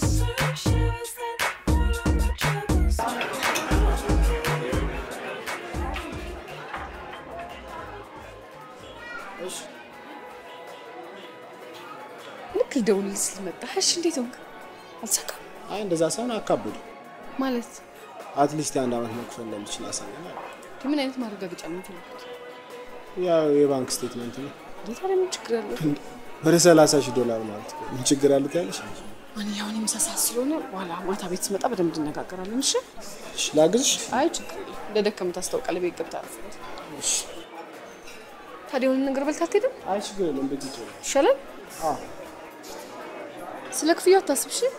እሺ ልክ ልደውልልህ ስል መጣህ። እሺ እንዴት ሆንክ? አልሳካም አይ እንደዛ ሳይሆን አካብዱ። ማለት አትሊስት የአንድ ዓመት መክፈል እንደምችል አሳየናል። ምን አይነት ማረጋገጫ ነው የምትፈልጉት? ያው የባንክ ስቴትመንት ነው። እንዴት ታዲያ ምን ችግር አለው? ወደ ሰላሳ ሺህ ዶላር ማለት ነው። ምን ችግር አሉት ያለሽ? ማንኛውን የምሳሳት ስለሆነ በኋላ ማታ ቤት ስመጣ በደንብ እንነጋገራለን። እሺ እሺ ላግዝሽ? አይ ችግር የለም። እንደደከም ታስታውቃለህ። ቤት ገብተህ አረፍ በል። እሺ ታዲያ የሆነ ነገር በልተህ አትሄድም? አይ ችግር የለም። ቤት ይችላል። ይሻላል። አዎ ስለ ክፍያው አታስብ። እሺ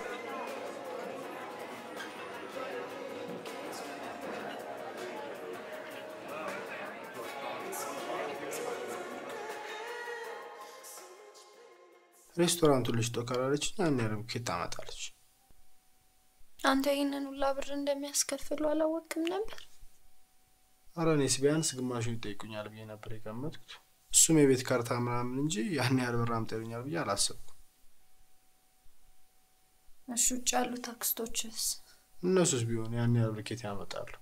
ሬስቶራንቱን ልሽጦ ካላለች ያን ያህል ኬት ታመጣለች። አንተ ይህንን ሁላ ብር እንደሚያስከፍሉ አላወቅም ነበር። አረ እኔስ ቢያንስ ግማሹን ይጠይቁኛል ብዬ ነበር የገመትኩት። እሱም የቤት ካርታ ምናምን እንጂ ያን ያህል ብር አምጣ ይሉኛል ብዬ አላሰብኩም። እሺ ውጭ ያሉት አክስቶችስ እነሱስ ቢሆን ያን ያህል ብር ኬት ያመጣሉ?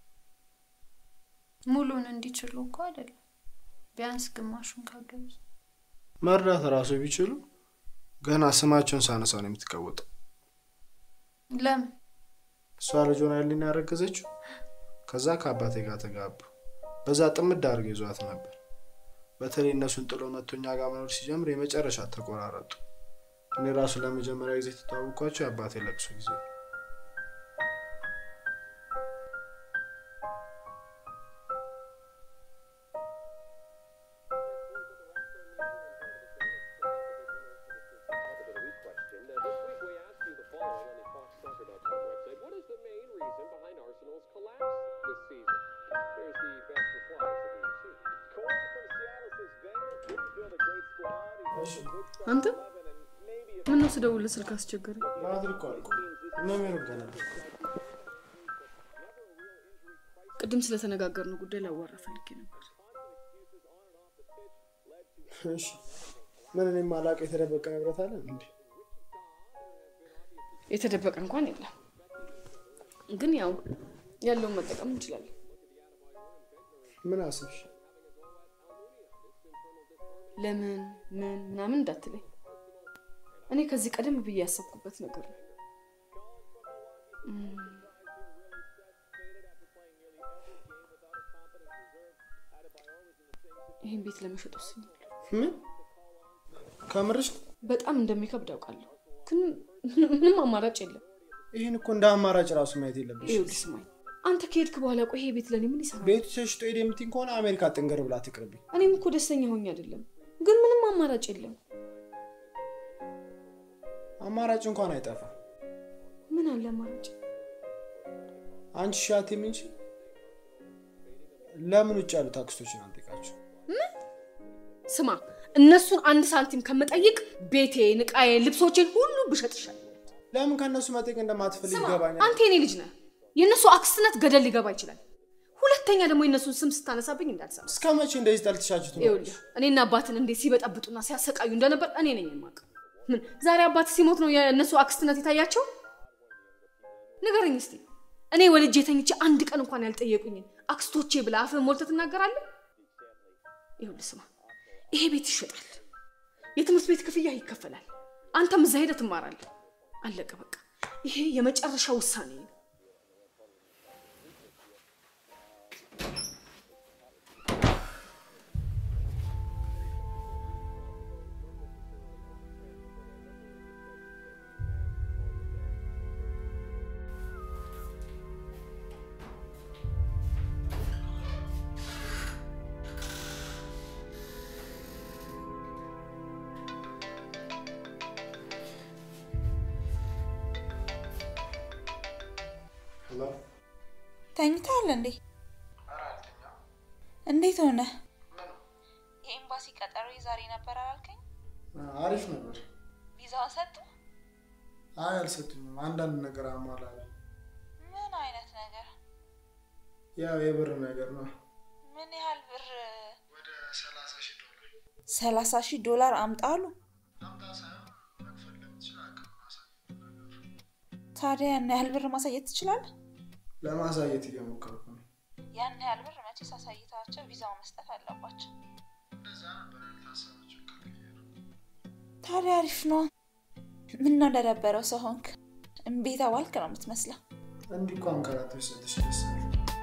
ሙሉን እንዲችሉ እኮ አይደለም፣ ቢያንስ ግማሹን ካገዙ መርዳት ራሱ ቢችሉ ገና ስማቸውን ሳነሳው ነው የምትቀወጠው። ለምን እሷ ልጅ ሆና ያልን ያረገዘችው ከዛ ከአባቴ ጋር ተጋቡ። በዛ ጥምድ አድርገው ይዟት ነበር። በተለይ እነሱን ጥሎ መጥቶ እኛ ጋር መኖር ሲጀምር የመጨረሻ ተቆራረጡ። እኔ ራሱ ለመጀመሪያ ጊዜ የተተዋወቅኳቸው የአባቴ ለቅሶ ጊዜ ነው። አንተ ምነው ስደውልህ ስልክ አስቸገረኝ? ባትሪ እኮ አልቆ ነው ሜሮን ጋር ነበር። ቅድም ስለተነጋገርነው ጉዳይ ላዋራ ፈልጌ ነበር። እሺ ምን እኔ ማላቅ የተደበቀ ንብረት አለ እንዴ? የተደበቀ እንኳን የለም፣ ግን ያው ያለውን መጠቀም እንችላለን። ምን አስብሽ? ለምን ምን ምናምን እንዳትለኝ። እኔ ከዚህ ቀደም ብዬ ያሰብኩበት ነገር ነው። እም፣ ይህን ቤት ለመሸጥ ወስኛለሁ። ምን ከምርሽ? በጣም እንደሚከብድ አውቃለሁ፣ ግን ምንም አማራጭ የለም። ይህን እኮ እንደ አማራጭ ራሱ ማየት የለብሽ። ይኸውልህ ስማኝ፣ አንተ ከሄድክ በኋላ ቆይ ይሄ ቤት ለእኔ ምን ይሰራል? ቤቱ ተሽጦ ሄደ የምትይኝ ከሆነ አሜሪካ ጥንገር ብላ ትቅርብኝ። እኔም እኮ ደስተኛ ሆኜ አይደለም፣ ግን ምንም አማራጭ የለም። አማራጭ እንኳን አይጠፋ። ምን አለ አማራጭ? አንቺ ሻቴም እንጂ ለምን ውጭ ያሉት አክስቶችን አንጠይቃቸው? ስማ፣ እነሱን አንድ ሳንቲም ከምጠይቅ ቤቴን፣ ዕቃዬን፣ ልብሶቼን ሁሉ ብሸጥ ይሻላል። ለምን ከእነሱ መጠየቅ እንደማትፈልግ ስማ፣ ይገባኛል። አንተ የኔ ልጅ ነህ። የእነሱ አክስትነት ገደል ሊገባ ይችላል። ሁለተኛ ደግሞ የእነሱን ስም ስታነሳብኝ እንዳልሰማ። እስከ መቼ እንደዚህ ጠልትሻችሁ ይኸውልህ እኔና አባትን እንዴት ሲበጠብጡና ሲያሰቃዩ እንደነበር እኔ ነኝ የማውቀው። ምን ዛሬ አባት ሲሞት ነው የእነሱ አክስትነት የታያቸው? ንገረኝ እስቲ። እኔ ወልጄ ተኝቼ አንድ ቀን እንኳን ያልጠየቁኝን አክስቶቼ ብለህ አፍህን ሞልተህ ትናገራለህ? ይኸውልህ ስማ፣ ይሄ ቤት ይሸጣል፣ የትምህርት ቤት ክፍያ ይከፈላል፣ አንተም እዛ ሄደህ ትማራለህ። አለቀ በቃ። ይሄ የመጨረሻ ውሳኔ ነው። ሄሎ ተኝተሃል እንዴ? እንዴት ሆነ? የኤምባሲ ቀጠሮ ዛሬ ነበር አላልከኝ? አሪፍ ነበር። ቪዛውን ሰጡ? አይ አልሰጡኝም። አንዳንድ ነገር አሟላለ። ምን አይነት ነገር? ያው የብር ነገር ነው። ምን ያህል ብር? ወደ ሰላሳ ሺህ ዶላር ሰላሳ ሺህ ዶላር አምጣ አሉ። አምጣ ሳይሆን መክፈል ለምትችል አቅም ማሳየት ነገር ታዲያ ያን ያህል ብር ማሳየት ትችላለህ? ለማሳየት እየሞከርኩ ነው። ያን ያህል ብር መቼስ አሳይታቸው ቪዛውን መስጠት አለባቸው። እንደዛ ነበር ያልታሰበችው ከልክዬ ነው። ታዲያ አሪፍ ነው። ምን ነው እንደደበረው ሰው ሆንክ? እምቤት አዋልክ ነው የምትመስለው። እንዲህ እኮ አንከራቶች ሰጥሽ ደስ አለ።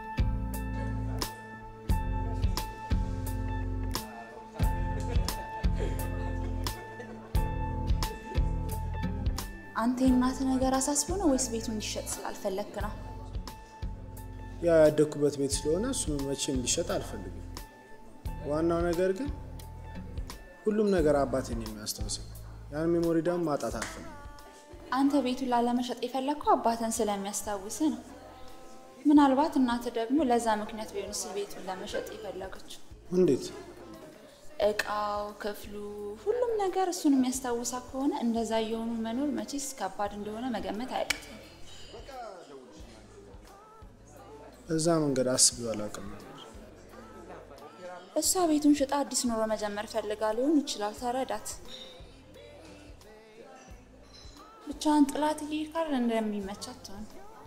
አንተ የእናትህ ነገር አሳስቦ ነው ወይስ ቤቱ እንዲሸጥ ስላልፈለግክ ነው? ያው ያደግኩበት ቤት ስለሆነ እሱ መቼም እንዲሸጥ አልፈልግም። ዋናው ነገር ግን ሁሉም ነገር አባቴን የሚያስታውሰው ያን ሜሞሪ ደግሞ ማጣት አልፈልግም። አንተ ቤቱን ላለመሸጥ የፈለግከው አባትን ስለሚያስታውስ ነው። ምናልባት እናትህ ደግሞ ለዛ ምክንያት ቢሆንስ ቤቱን ለመሸጥ የፈለገችው? እንዴት? እቃው፣ ክፍሉ፣ ሁሉም ነገር እሱን የሚያስታውሳ ከሆነ እንደዛ እየሆኑ መኖር መቼስ ከባድ እንደሆነ መገመት አያቅትም። በዛ መንገድ አስቤው አላውቅም ነበር። እሷ ቤቱን ሽጣ አዲስ ኑሮ መጀመር ፈልጋ ሊሆን ይችላል። ተረዳት። ብቻዋን ጥላት እየሄድክ እንደሚመቻት ትሆን።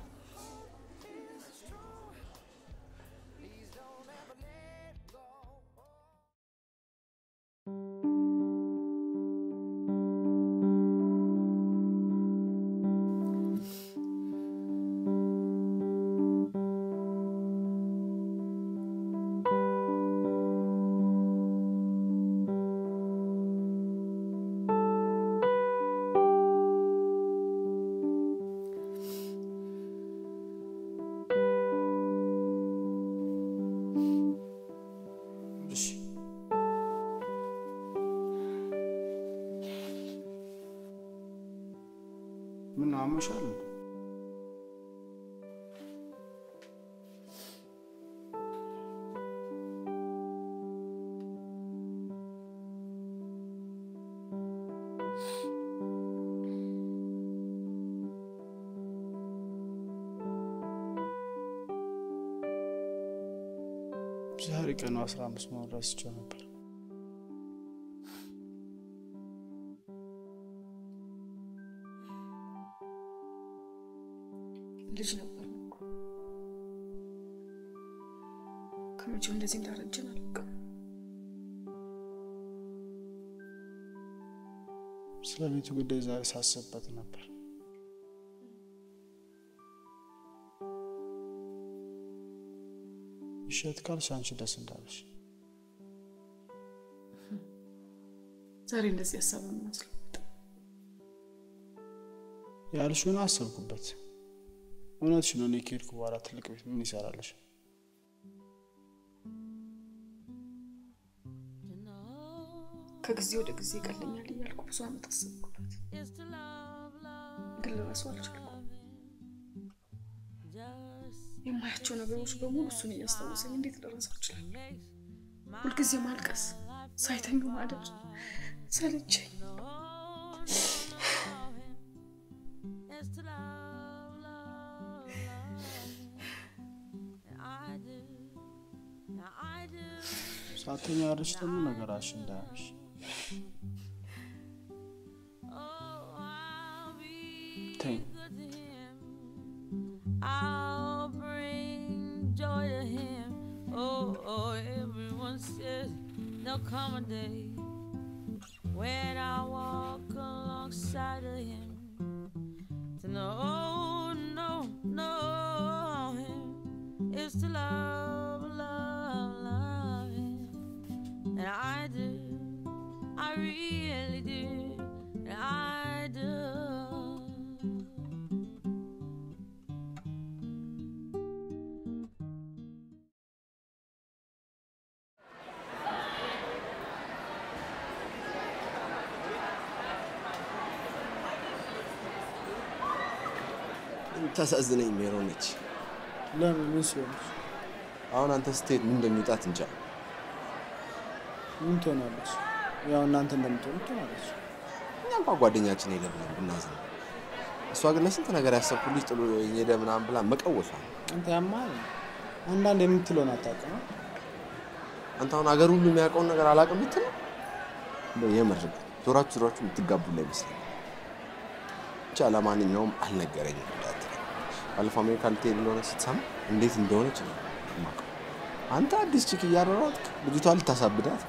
እሺ ምን ነው አመሻል? እንዴ? ዛሬ ቀኑ አስራ አምስት መሆን ረስቼው ነበር። ልጅ ነበር እኮ ከመቼው እንደዚህ እንዳረጀን አላውቅም። ስለ ቤቱ ጉዳይ ዛሬ ሳስብበት ነበር። ይሸት ካልሽ አንቺ ደስ እንዳለሽ ዛሬ እንደዚህ ሀሳብ የሚመስለው ያልሽውን አሰብኩበት። እውነትሽ ነው። እኔ ከሄድኩ በኋላ ትልቅ ቤት ምን ይሰራልሽ? ከጊዜ ወደ ጊዜ ይቀለኛል እያልኩ ብዙ ዓመት አሰብኩበት፣ ግን ልረሳው አልቻልኩም። የማያቸው ነገሮች በሙሉ እሱን እያስታወሰኝ እንዴት ልረሳው እችላለሁ? ሁልጊዜ ማልቀስ፣ ሳይተኙ ማደር ሰለቸኝ። ሳተኛ ያለሽ ደግሞ ነገራሽ እንዳያምሽ ተኝ። I'll bring joy to him. Oh, oh, everyone says there'll come a day when I walk alongside of him. To know, no, no, him is to love, love, love him. And I do, I really do, and I do. ታሳዝነኝ ሜሮን ነች። ለምን ምን ስለሆነች? አሁን አንተ ስትሄድ ምን እንደሚውጣት እንጃ። ምን ትሆናለች? ያው እናንተ እንደምትሆኑ ትሆናለች። እኛ እንኳ ጓደኛችን ሄደ ብለን ብናዝን፣ እሷ ግን ለስንት ነገር ያሰብኩልሽ ጥሎ ሄደ ምናምን ብላ መቀወሷ ነው። አንተ ያማል። አንዳንድ የምትለውን አታውቅም። አንተ አሁን አገር ሁሉ የሚያውቀውን ነገር አላውቅም ብትል እንደው የምር ዞራችሁ ዞራችሁ የምትጋቡ ላይ ይመስለኛል። ብቻ ለማንኛውም አልነገረኝም እንዳትለኝ። ባለፈው አሜሪካ ልትሄድ እንደሆነ ስትሰማ እንዴት እንደሆነች ነው የማውቀው። አንተ አዲስ ቺክ እያሯሯጥክ ልጅቷ ልታሳብዳት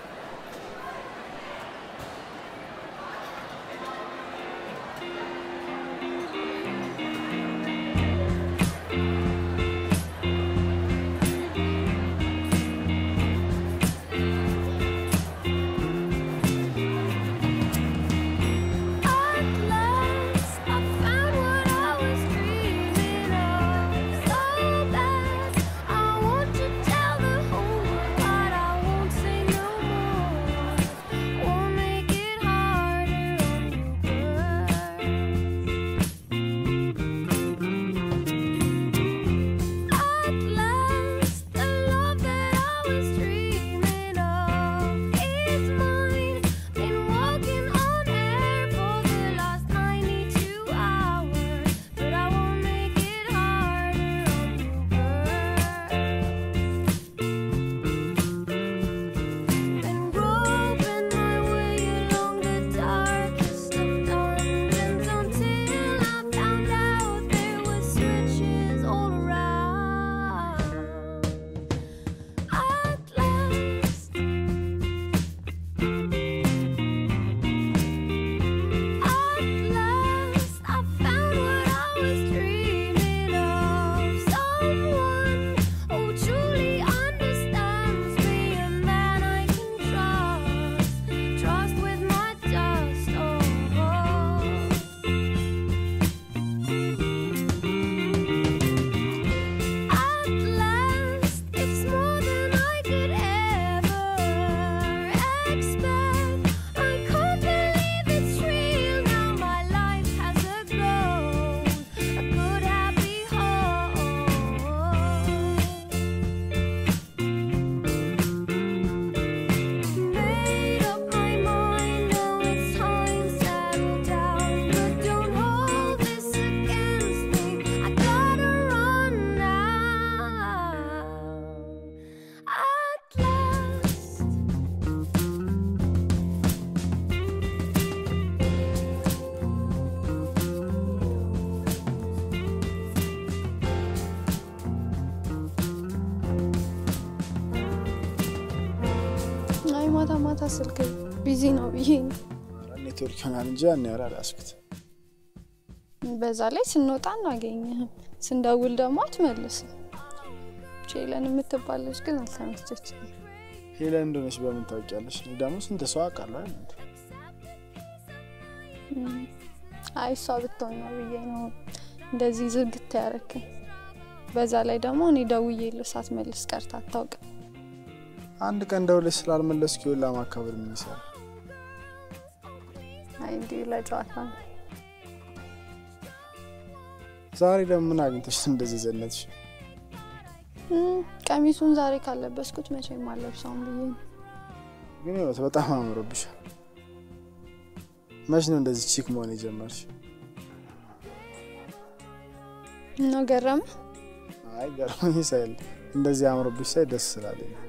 I want to tell the whole world, but I won't say no more. ማታ ማታ ስልክ ቢዚ ነው ብዬ ነው። ኔትወርክ ይሆናል እንጂ ያን ያህል አልያዝኩት። በዛ ላይ ስንወጣ እናገኘህም፣ ስንደውል ደግሞ አትመልስም። ቼለን የምትባል ልጅ ግን አልተመቸችም። ሄለን እንደሆነች በምን ታውቂያለሽ? እኔ ደግሞ ስንት ሰው አውቃለሁ አይደል እንዴ? አይ እሷ ብትሆን ነው ብዬ ነው እንደዚህ ዝግት ያረክኝ። በዛ ላይ ደግሞ እኔ ደውዬልህ ሳትመልስ ቀርታ አታውቅም። አንድ ቀን ደውለሽ ስላልመለስኩ ይኸውልህ ማካበድ ምን ይሰራል? አይ እንዲሁ ለጨዋታ ነው። ዛሬ ደግሞ ምን አግኝተሽ እንደዚህ ዘነትሽ? እም፣ ቀሚሱን ዛሬ ካለበስኩት መቼም አለብሰውም ብዬ ነው። ግን ህይወት በጣም አምሮብሻል። መች ነው እንደዚህ ቺክ መሆን የጀመርሽ? እና ገረመ አይ ገርሞኝ ሳይል እንደዚህ አምሮብሽ ሳይ ደስ ስላለኝ ነው።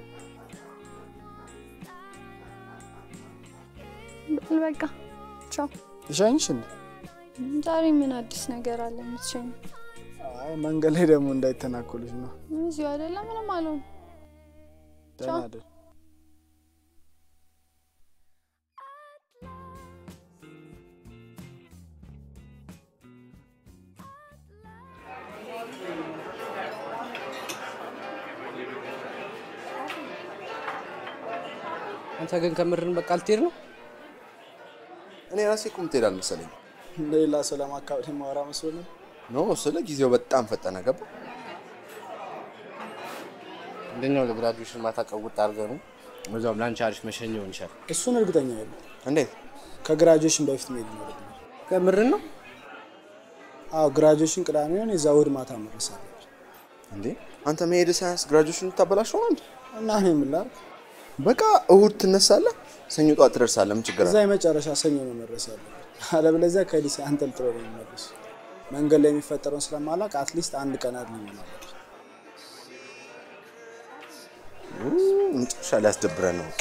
በል በቃ ቻው። ልሸኝሽ እንዴ? ዛሬ ምን አዲስ ነገር አለ የምትሸኝ? አይ መንገድ ላይ ደግሞ እንዳይተናኮልሽ ነው። እዚሁ አይደለ ምንም አልሆነ። ደህና አይደል? አንተ ግን ከምርን በቃ ልትሄድ ነው? እኔ ራሴ እኮ የምትሄድ አልመሰለኝ። ሌላ ሰው ለማካበድ የማወራ መስሎ ነው። ኖ ስለ ጊዜው በጣም ፈጠነ። ገባ አንደኛው ለግራጁዌሽን ማታ ቀውጥ አድርገህ ነው በዛውም ለአንቺ አሪፍ መሸኛ ይሆን ይችላል። እሱን እርግጠኛ የለም። እንዴት ከግራጁዌሽን በፊት መሄድ ይኖርብናል። ከምርን ነው? አዎ ግራጁዌሽን ቅዳሜ ሆን የዛ እሑድ ማታ መድረስ አለብን። እንዴ አንተ መሄድ ሳያንስ ግራጁዌሽን ልታበላሸው ነው እንዴ? እና እኔ ምን ላድርግ? በቃ እሑድ ትነሳለህ፣ ሰኞ ጠዋት ትደርሳለህ። ምን ችግር እዛ አለ? የመጨረሻ ሰኞ ነው መድረስ ያለብን። አለበለዚያ ከዲሴ አንጠልጥሎ ነው የሚመለስ። መንገድ ላይ የሚፈጠረውን ስለማላውቅ አትሊስት አንድ ቀን አድል ይሆናል። መጨረሻ ሊያስደብረን ነው።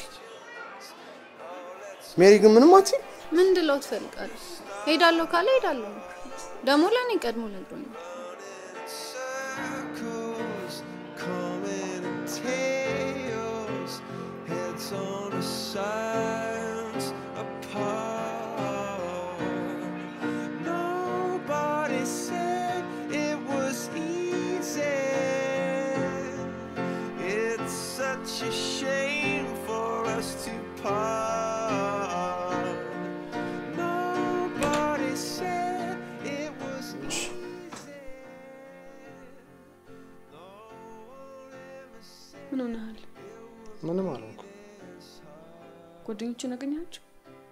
ሜሪ ግን ምንም አትይም። ምን እንድለው ትፈልጋለህ? ሄዳለሁ ካለ ሄዳለሁ ነው። ደግሞ ለእኔ ቀድሞ ነግሮኛል። coming in tails, heads on a science apart. Nobody said it was easy. It's such a shame for us to part. Nobody said it was ምን ሆነሃል? ምንም አልሆንኩም። ጓደኞችን አገኛቸው?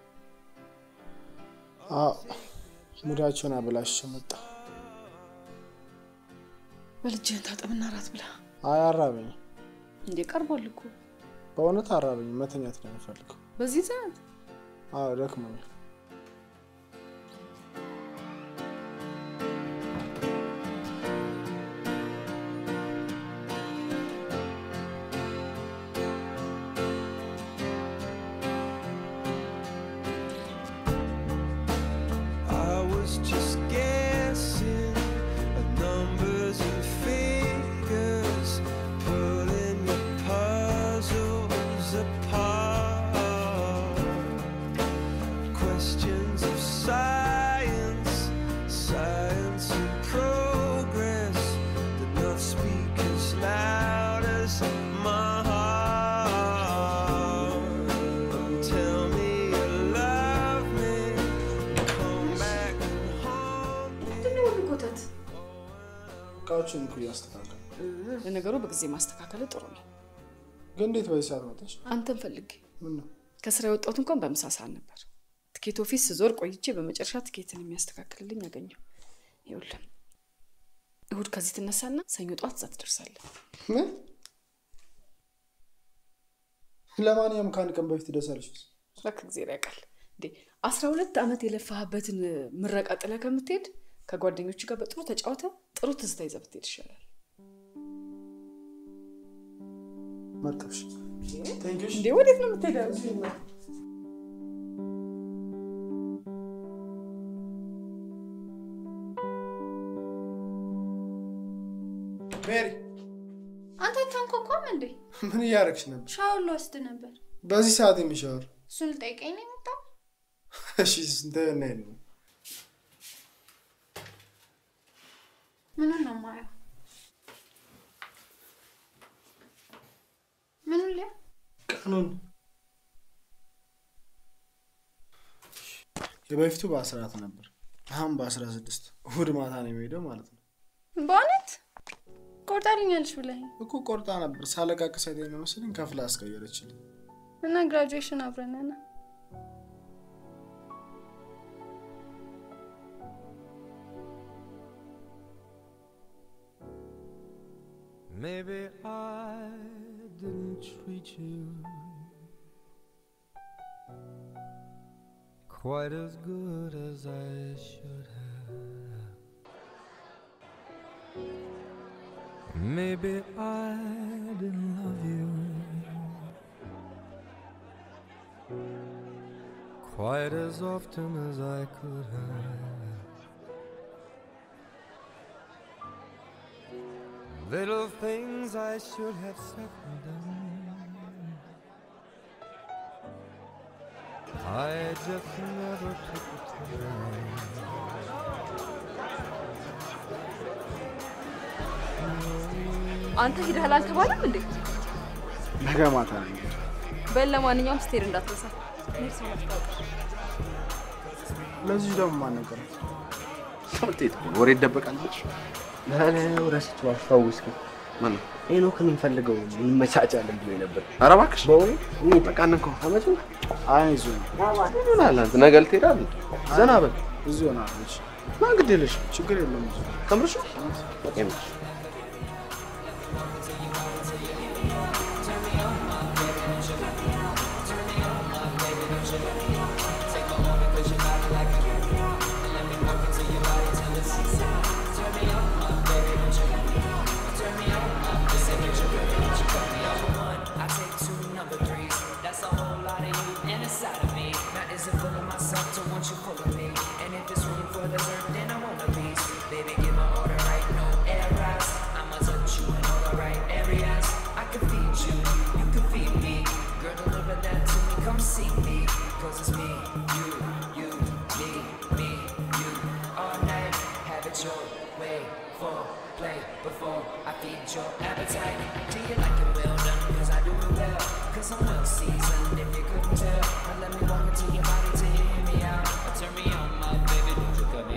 አዎ ሙዳቸውን አበላሽቼ መጣ። በልጅህን ታጠብና ራት ብላ። አይ አራበኝ፣ እንዴ ቀርቧል እኮ በእውነት አራበኝ። መተኛት ነው የምፈልገው። በዚህ ሰዓት አዎ ደክሞኛል። I was just guessing at numbers and figures, pulling the puzzles apart. Questions of science, science and progress did not speak as loud as my heart. Tell me you love me. Come back and haunt me. ምንድነው ሁሉ ኮተት? እቃዎችን እኮ እያስተካከል ለነገሩ በጊዜ ማስተካከል ጥሩ ነው። ግን እንዴት በዚህ ሰዓት መጣሽ? አንተን ፈልጌ ምን ነው ከስራ የወጣሁት እንኳን በምሳ ሰዓት ነበር። ትኬት ኦፊስ ስዞር ቆይቼ በመጨረሻ ትኬትን የሚያስተካክልልኝ አገኘሁ። ይኸውልህ እሁድ ከዚህ ትነሳና ሰኞ ጠዋት እዛ ትደርሳለህ። ምን? ለማንኛውም ከአንድ ቀን በፊት ደርሳለች። እባክህ እግዜር ያውቃል እንዴ አስራ ሁለት ዓመት የለፋህበትን ምረቃ ጥለህ ከምትሄድ ከጓደኞች ጋር በጥሩ ተጫውተ ጥሩ ትዝታ ይዘህ ብትሄድ ይሻላል። መጣሽ? እንዴ ወዴት ነው የምትሄደው? ሜሪ አንተ ታንኳኳም እንዴ? ምን እያደረግሽ ነበር? ሻወር ልወስድ ነበር። በዚህ ሰዓት የሚሻወር እሱን ልጠይቀኝ ነው የመጣው። እሺ ስንት ነው ነው ምኑን ነው የማየው? ምኑን ሊያ ቀኑን የበፊቱ በአስራት ነበር አሁን በአስራ ስድስት እሑድ ማታ ነው የሚሄደው ማለት ነው በእውነት ቆርጣልኛለች ብለኸኝ እኮ ቆርጣ ነበር ሳለቃቅስ አይተኸኝ ነው መሰለኝ ከፍላ አስቀየረችልኝ እና ግራጁዌሽን አብረን ነን። Maybe I didn't treat you quite as good as I should have. Maybe I didn't love you quite as often as I could have. Little things I should have said and done. I just never took the አንተ ሂደሃል አልተባለም እንዴ? ነገ ማታ ነው የሚሄደው። በል ለማንኛውም ስትሄድ እንዳትረሳ። እኔ ሰው አስታውቅ። ለዚህ ደግሞ ማን ነገራት? ትምህርት ቤት እኮ ነው፣ ወሬ ይደበቃል ብለሽ ላለው ረስቼው አስታውስክ። ማን ነው? ሄኖክን እንፈልገው እንመቻቻለን ብሎ ነበር። ኧረ እባክሽ በእውነት በቃ እንከው አመቱ አይ ይዞ ነው ይሆናል። አንተ ነገ ልትሄድ አይደል? ዘና በል ብዙ ይሆናል። እሺ ና ግድ የለሽ ችግር የለም። ብዙ ከምርሽ የምርሽ I take two number threes. That's a whole lot of you and inside of me. Now is it full of myself to want you full of me? And if it's room for dessert, then I want a piece. Baby, give my order right, no errors. I'ma touch you in all the right areas. I can feed you, you can feed me. Girl, deliver that to me, come see me. Cause it's me, you, you, me, me, you. All night, have it your way. For play before I feed your appetite. Do you like it well done? Cause I do it well. Cause I'm well seasoned if you couldn't tell. Now let me walk into your body to hear me out. Turn me on, my baby, don't you cut me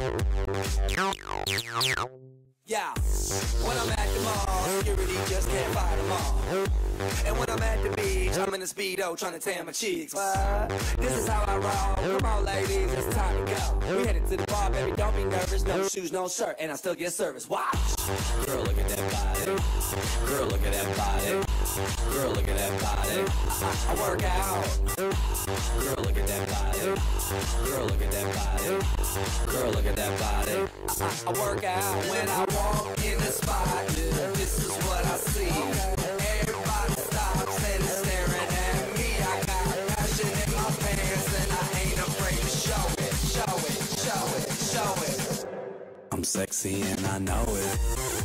out. Yeah, when I'm at the mall, security just can't fight them all. And when I'm at the beach, I'm in a speedo trying to tan my cheeks. What? This is how I roll. Come on, ladies, it's time to go. We headed to the bar, baby, don't be nervous. No shoes, no shirt, and I still get service. Watch. Girl, look at that body. Girl, look at that body. Girl, look at that body. I, I work out. Girl, look at that body. Girl, look at that body. Girl, look at that body. I, I, I work out when I walk in the spot. This is what I see. Everybody stops and is staring at me. I got passion in my pants and I ain't afraid to show it, show it, show it, show it. I'm sexy and I know it.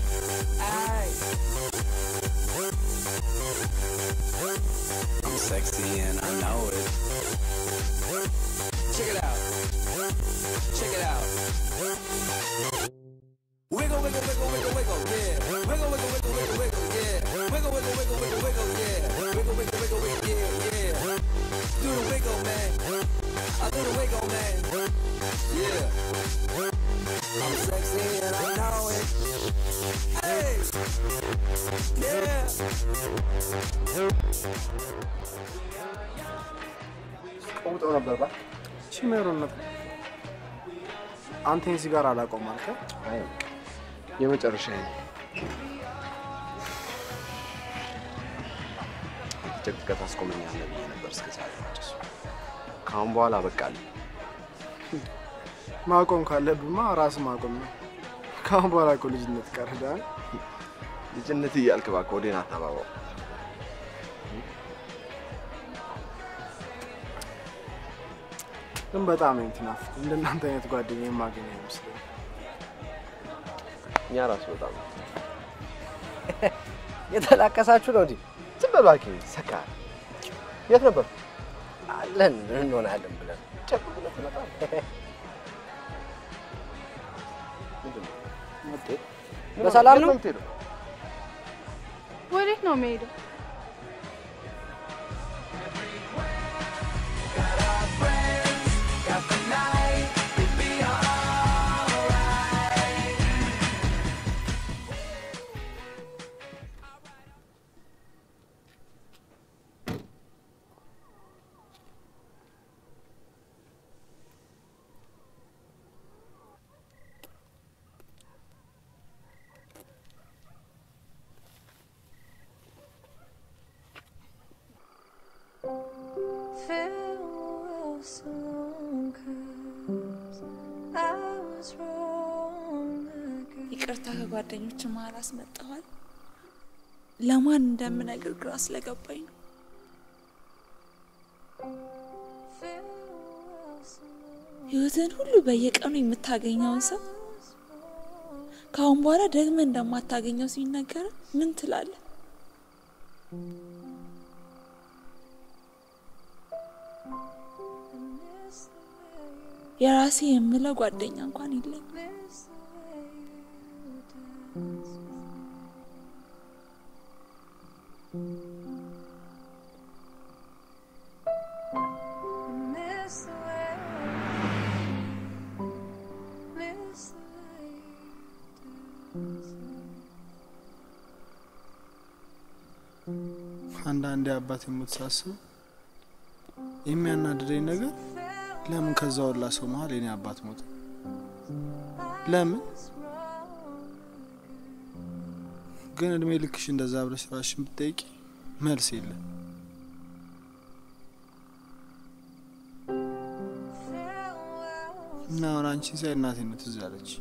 Aye. I'm sexy and I know it. Check it out. Check it out. Wiggle, wiggle, wiggle, wiggle, wiggle, yeah. Wiggle, wiggle, wiggle, wiggle, wiggle, yeah. Wiggle, wiggle, wiggle, wiggle, wiggle, yeah. Wiggle, wiggle, wiggle, wiggle, yeah, yeah. Do the wiggle, man. I do the wiggle, man. Yeah. I'm sexy and I know it. Hey. Yeah. ቀውጠው ነበር ባ ሲሜሩነት አንተ እዚህ ጋር አላቆም አልከ የመጨረሻ ነው። ጭቅጭቀት ታስቆመኛለህ ብዬ ነበር እስከ ዛሬ ማጨሱ። ከአሁን በኋላ በቃልኝ። ማቆም ካለብማ ራስ ማቆም ነው። ከአሁን በኋላ እኮ ልጅነት ቀርዳል። ልጅነት እያልክ እባክህ ወዴን አታባባው። ግን በጣም ነው የምትናፍቅ። እንደናንተ አይነት ጓደኛ የማገኝ አይመስለኝም። እኛ ራሱ በጣም የተላቀሳችሁ ነው እንዴ? ዝም በል እባክህ ሰካር። የት ነበር? አለን እንሆናለን ብለን ጨቅ ብለን ትመጣለህ። ምንድን ነው? በሰላም ነው? ወዴት ነው የምሄደው? Farewell song, 'cause I was wrong again. ይቅርታ ከጓደኞች መሀል አስመጣኋል። ለማን እንደምነግር ግራ ስለገባኝ ነው። ህይወትን ሁሉ በየቀኑ የምታገኘውን ሰው ከአሁን በኋላ ደግመህ እንደማታገኘው ሲነገር ምን ትላለህ? የራሴ የምለው ጓደኛ እንኳን የለኝም። Miss the way, miss the way አንዳንዴ አባት የሞት ሳስብ የሚያናድደኝ ነገር ለምን ከዛ ሁላ ሰው መሀል የኔ አባት ሞተ? ለምን ግን እድሜ ልክሽ እንደዛ ብለሽ ራስሽን ብትጠይቂ መልስ የለም። እና አሁን አንቺን ሳይ እናቴ ነው ትዝ ያለች።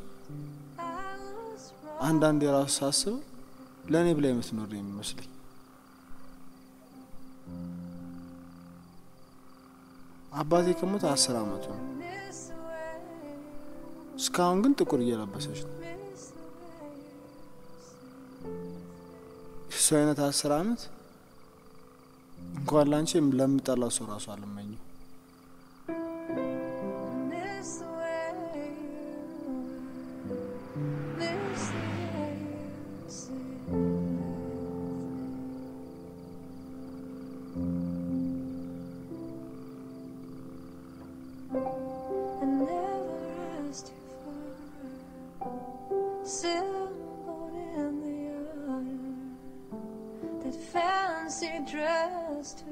አንዳንዴ ራሱ ሳስበው ለእኔ ብላ የምትኖር ነው የሚመስለኝ። አባቴ ከሞተ አስር አመቱ ነው። እስካሁን ግን ጥቁር እየለበሰች ነው። እሱ አይነት አስር አመት እንኳን ላንቺ ለምጠላው ሰው ራሱ አልመኘው። miss the way miss the way you see. I never asked you for a sailboat in the iron, that fancy dress to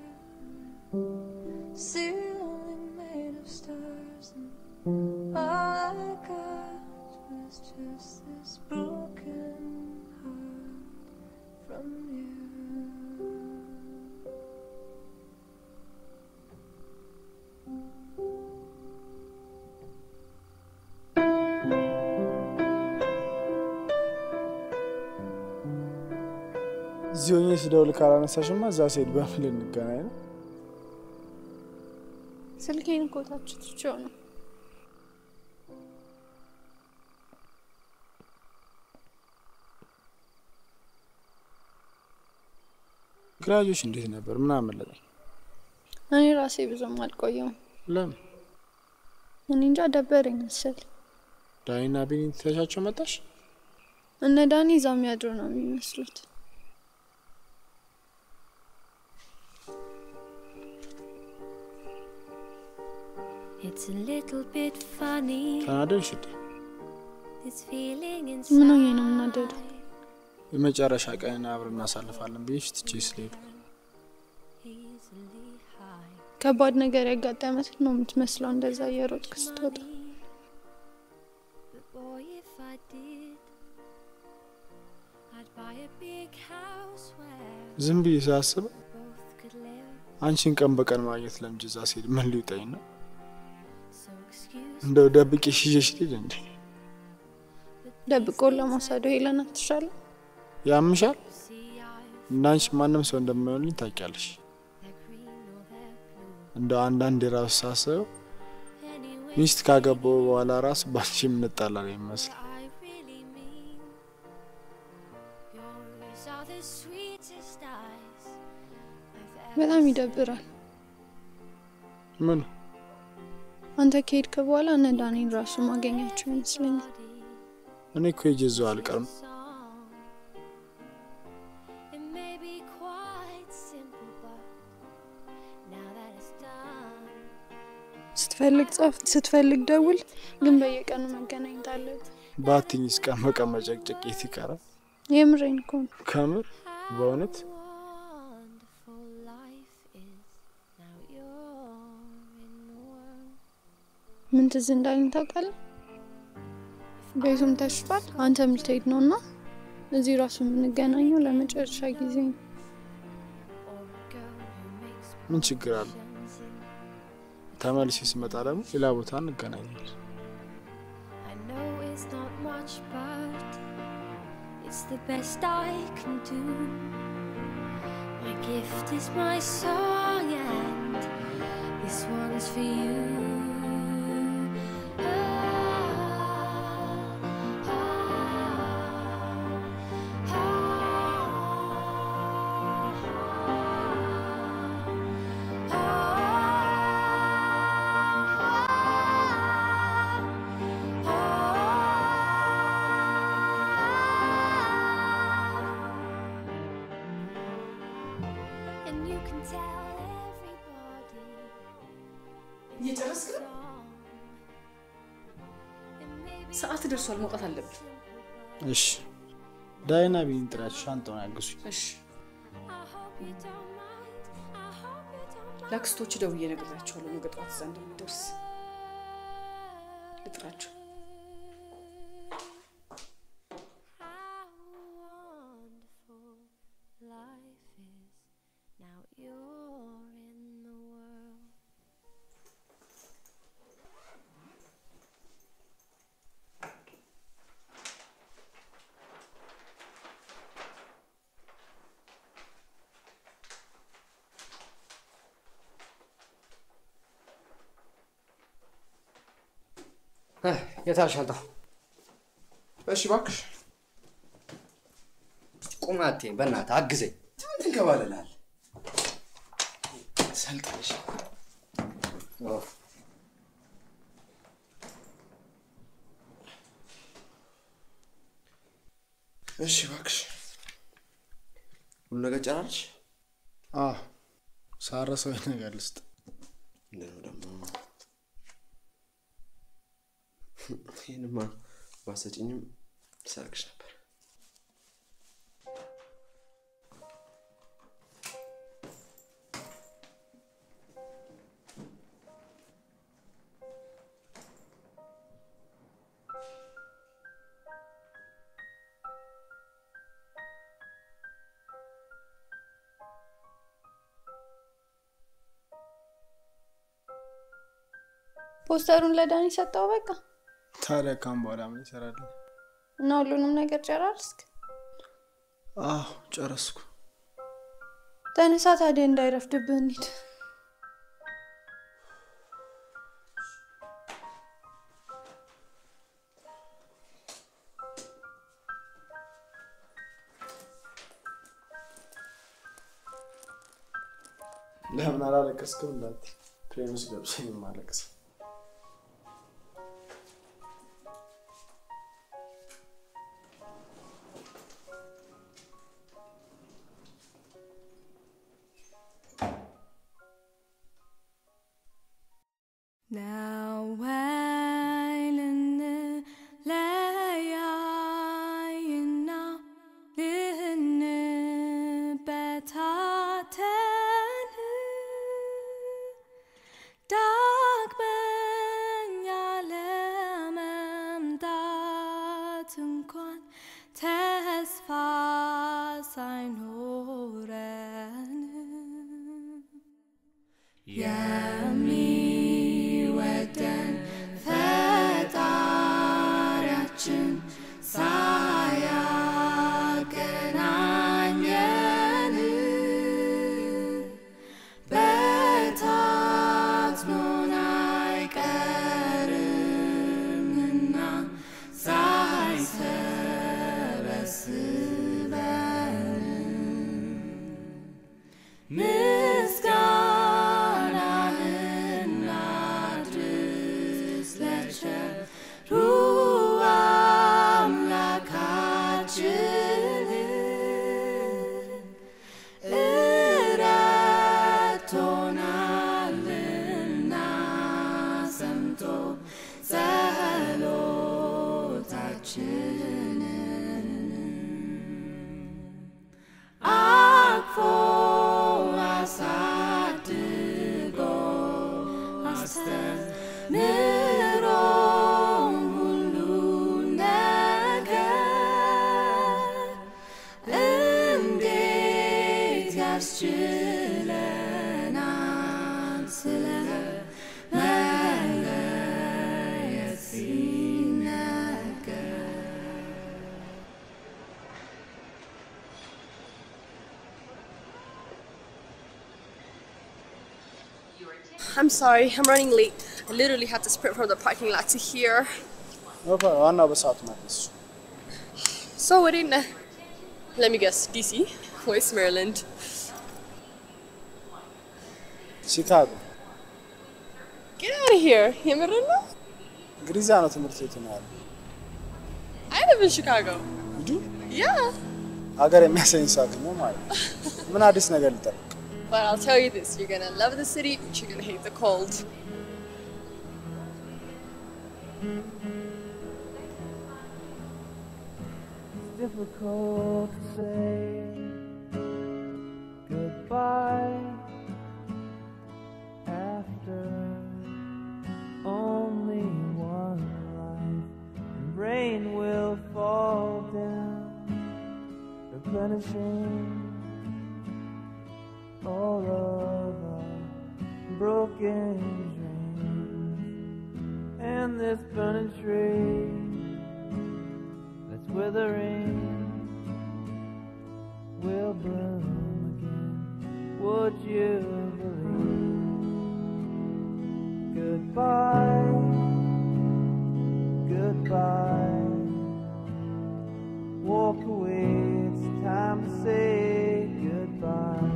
wear, ceiling made of stars, and all I got was just this broken heart from you. እዚህ ሆኜ ስደውል ካላነሳሽማ እዛ ስሄድ በምን ልንገናኝ ነው? ስልኬን እኮ ታች ትቼው ነው። ግራጆች እንዴት ነበር? ምን አመለጠኝ? እኔ ራሴ ብዙም አልቆየውም። ለምን እኔ እንጃ ደበረኝ መሰል። ዳኒና ቢኒ ትተሻቸው መጣሽ? እነ ዳኒ እዛው የሚያድሩ ነው የሚመስሉት። It's a little bit funny. ተናደድሽ እንዴ? This feeling ምን ሆኜ inside. ነው የምናደደው? የመጨረሻ ቀን አብረን እናሳልፋለን ብዬሽ ትቼ ስለሄዱ ከባድ ነገር ያጋጠመት ነው የምትመስለው እንደዛ እየሮጥክ ስትወጣ። But boy, if I did, I'd buy a big house where ዝም ብዬ ሳስብ both could live. አንቺን ቀን በቀን ማግኘት ለምጄ እዛ ስሄድ ምን ሊውጠኝ ነው? Excuse እንደው ደብቄ ሽዤሽ ልሂድ እንዴ? ደብቆን ለመውሰዱ ሄለን አትሻለም? ያምሻል? እንዳንቺ ማንም ሰው እንደማይሆንልኝ ታውቂያለሽ። እንደው አንዳንድ የራሱ ሳስበው ሚስት ካገባው በኋላ ራሱ ባንቺ የምንጣላ ነው የሚመስል። I really mean. Yours are the sweetest eyes I've በጣም ይደብራል። ምን አንተ ከሄድክ በኋላ እነ ዳኔን ራሱ ማገኛቸው ይመስለኛል። እኔ እኮ ሄጄ እዛው አልቀርም። It may be quite simple, but now that it's done, ስትፈልግ ጻፍ፣ ስትፈልግ ደውል፣ ግን በየቀኑ መገናኘት አለብን። በአትኝስ ቀን በቀን መጨቅጨቅ የት ይቀራል? የምሬን እኮ ነው። ከምር በእውነት wonderful life is. Now you're in the world. ምን ትዝ እንዳለኝ ታውቃለህ? ቤቱም ተሽጧል፣ አንተም ልትሄድ ነው እና እዚህ ራሱ የምንገናኘው ለመጨረሻ ጊዜ ነው። ምን ችግር አለ? ተመልሼ ስመጣ ደግሞ ሌላ ቦታ እንገናኛለን። I know it's not much, but it's the best I can do. My gift is my song, and this one's for you. And you can tell everybody. እየጨረስክ ነው? ሰዓት ደርሷል፣ መውጣት አለብን። እሺ ዳይና ቢን ጥራችሁ ሻንጣውን ያግዙኝ። እሺ ለአክስቶች ደውዬ እነግራቸዋለሁ ነገ ጠዋት እዛ እንደሚደርስ ልጥራቸው። Life is now you're in the world. የታል ሻንጣው? እሺ እባክሽ ቁም አትይም፣ በእናትህ አግዘኝ። ምን ትንከባለላል? ሰልጥነሽ ኦፍ፣ እሺ እባክሽ ሁሉ ነገር ጨራርሽ? አዎ ሳረሰው ነገር ልስጥ። ምንድነው ደግሞ? ይህንማ ባሰጭኝም ሰርቅሽ ነበር። ፖስተሩን ለዳኒ ሰጠው በቃ ታዲያ ካሁን በኋላ ምን ይሰራልኝ? እና ሁሉንም ነገር ጨራርስክ? አዎ ጨረስኩ። ተነሳ ታዲያ እንዳይረፍድብህ እንሂድ። ለምን አላለቀስክም? እንዳት ፕሌን ውስጥ ገብሰኝ ማለቅስ Now while እንለያይና ልንበታተን ዳግመኛ I'm sorry, I'm running late. I literally had to sprint from the parking lot to here. ዋናው በሰዓቱ መድረስ So what in Let me guess, DC? Where's Maryland? ቺካጎ Get out of here. የምርህን ነው? እንግዲህ እዛ ነው ትምህርት ቤቱ ነው ያለው። I live in Chicago. You do? Yeah. ሀገር የሚያሰኝ ሰው አገኘሁ ማለት ነው። ምን አዲስ ነገር ልጠብቅ? But I'll tell you this, you're gonna love the city, but you're gonna hate the cold. It's difficult to say goodbye after only one life, and rain will fall down, replenishing all of our broken dreams, and this burning tree that's withering will bloom again. Would you believe? Goodbye, goodbye. Walk away, it's time to say goodbye.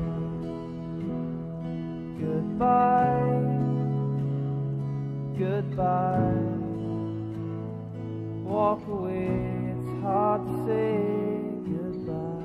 Goodbye, goodbye. Walk away, it's hard to say goodbye.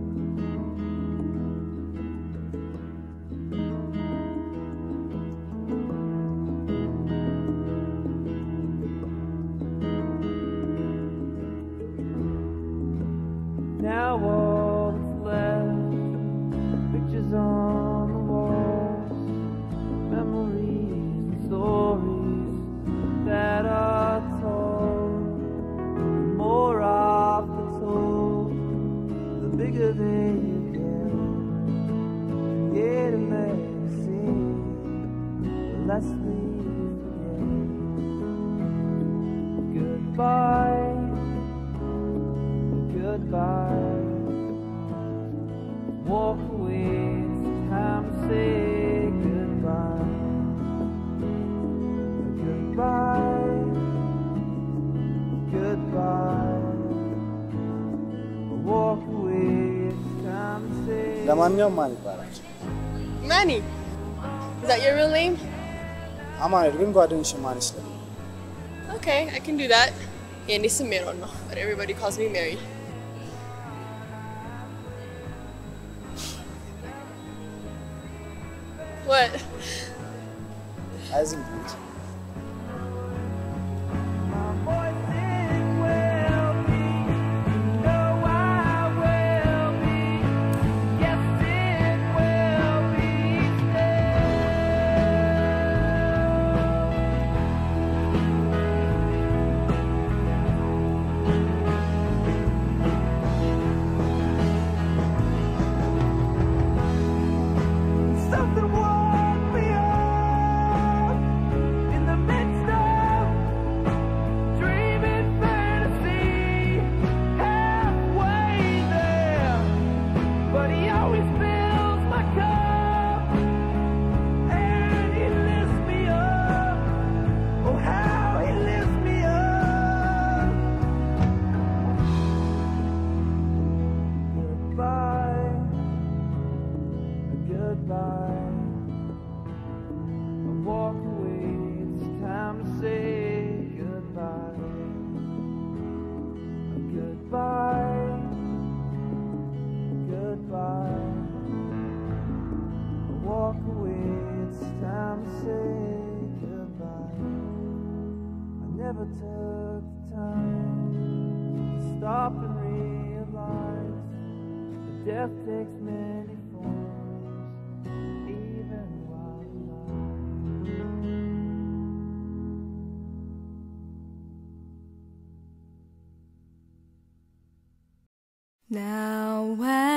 Now all that's left, pictures on the walls, memories and stories that are told. The more often told, the bigger they get. Create a legacy, the less we forget. Goodbye, goodbye. Walk away, it's time to say goodbye. Goodbye, goodbye. Walk away, it's time to say ለማንኛውም ማን ይባላል? Manny, is that your real name? አማኑኤል ግን ጓደኞች ማን ይስለም? Okay, I can do that. የኔ ስም ሜሮን ነው, but everybody calls me Mary. What? አይ ዝም ብሎ እንጂ። Something woke me up in the midst of dreaming fantasy, halfway there. But he always fills my cup, and he lifts me up. Oh, how he lifts me up. Goodbye goodbye. I walk away, it's time to say goodbye. Goodbye, goodbye. I walk away, it's time to say goodbye. I never took the time to stop and realize that death takes many forms, even while alive. Now when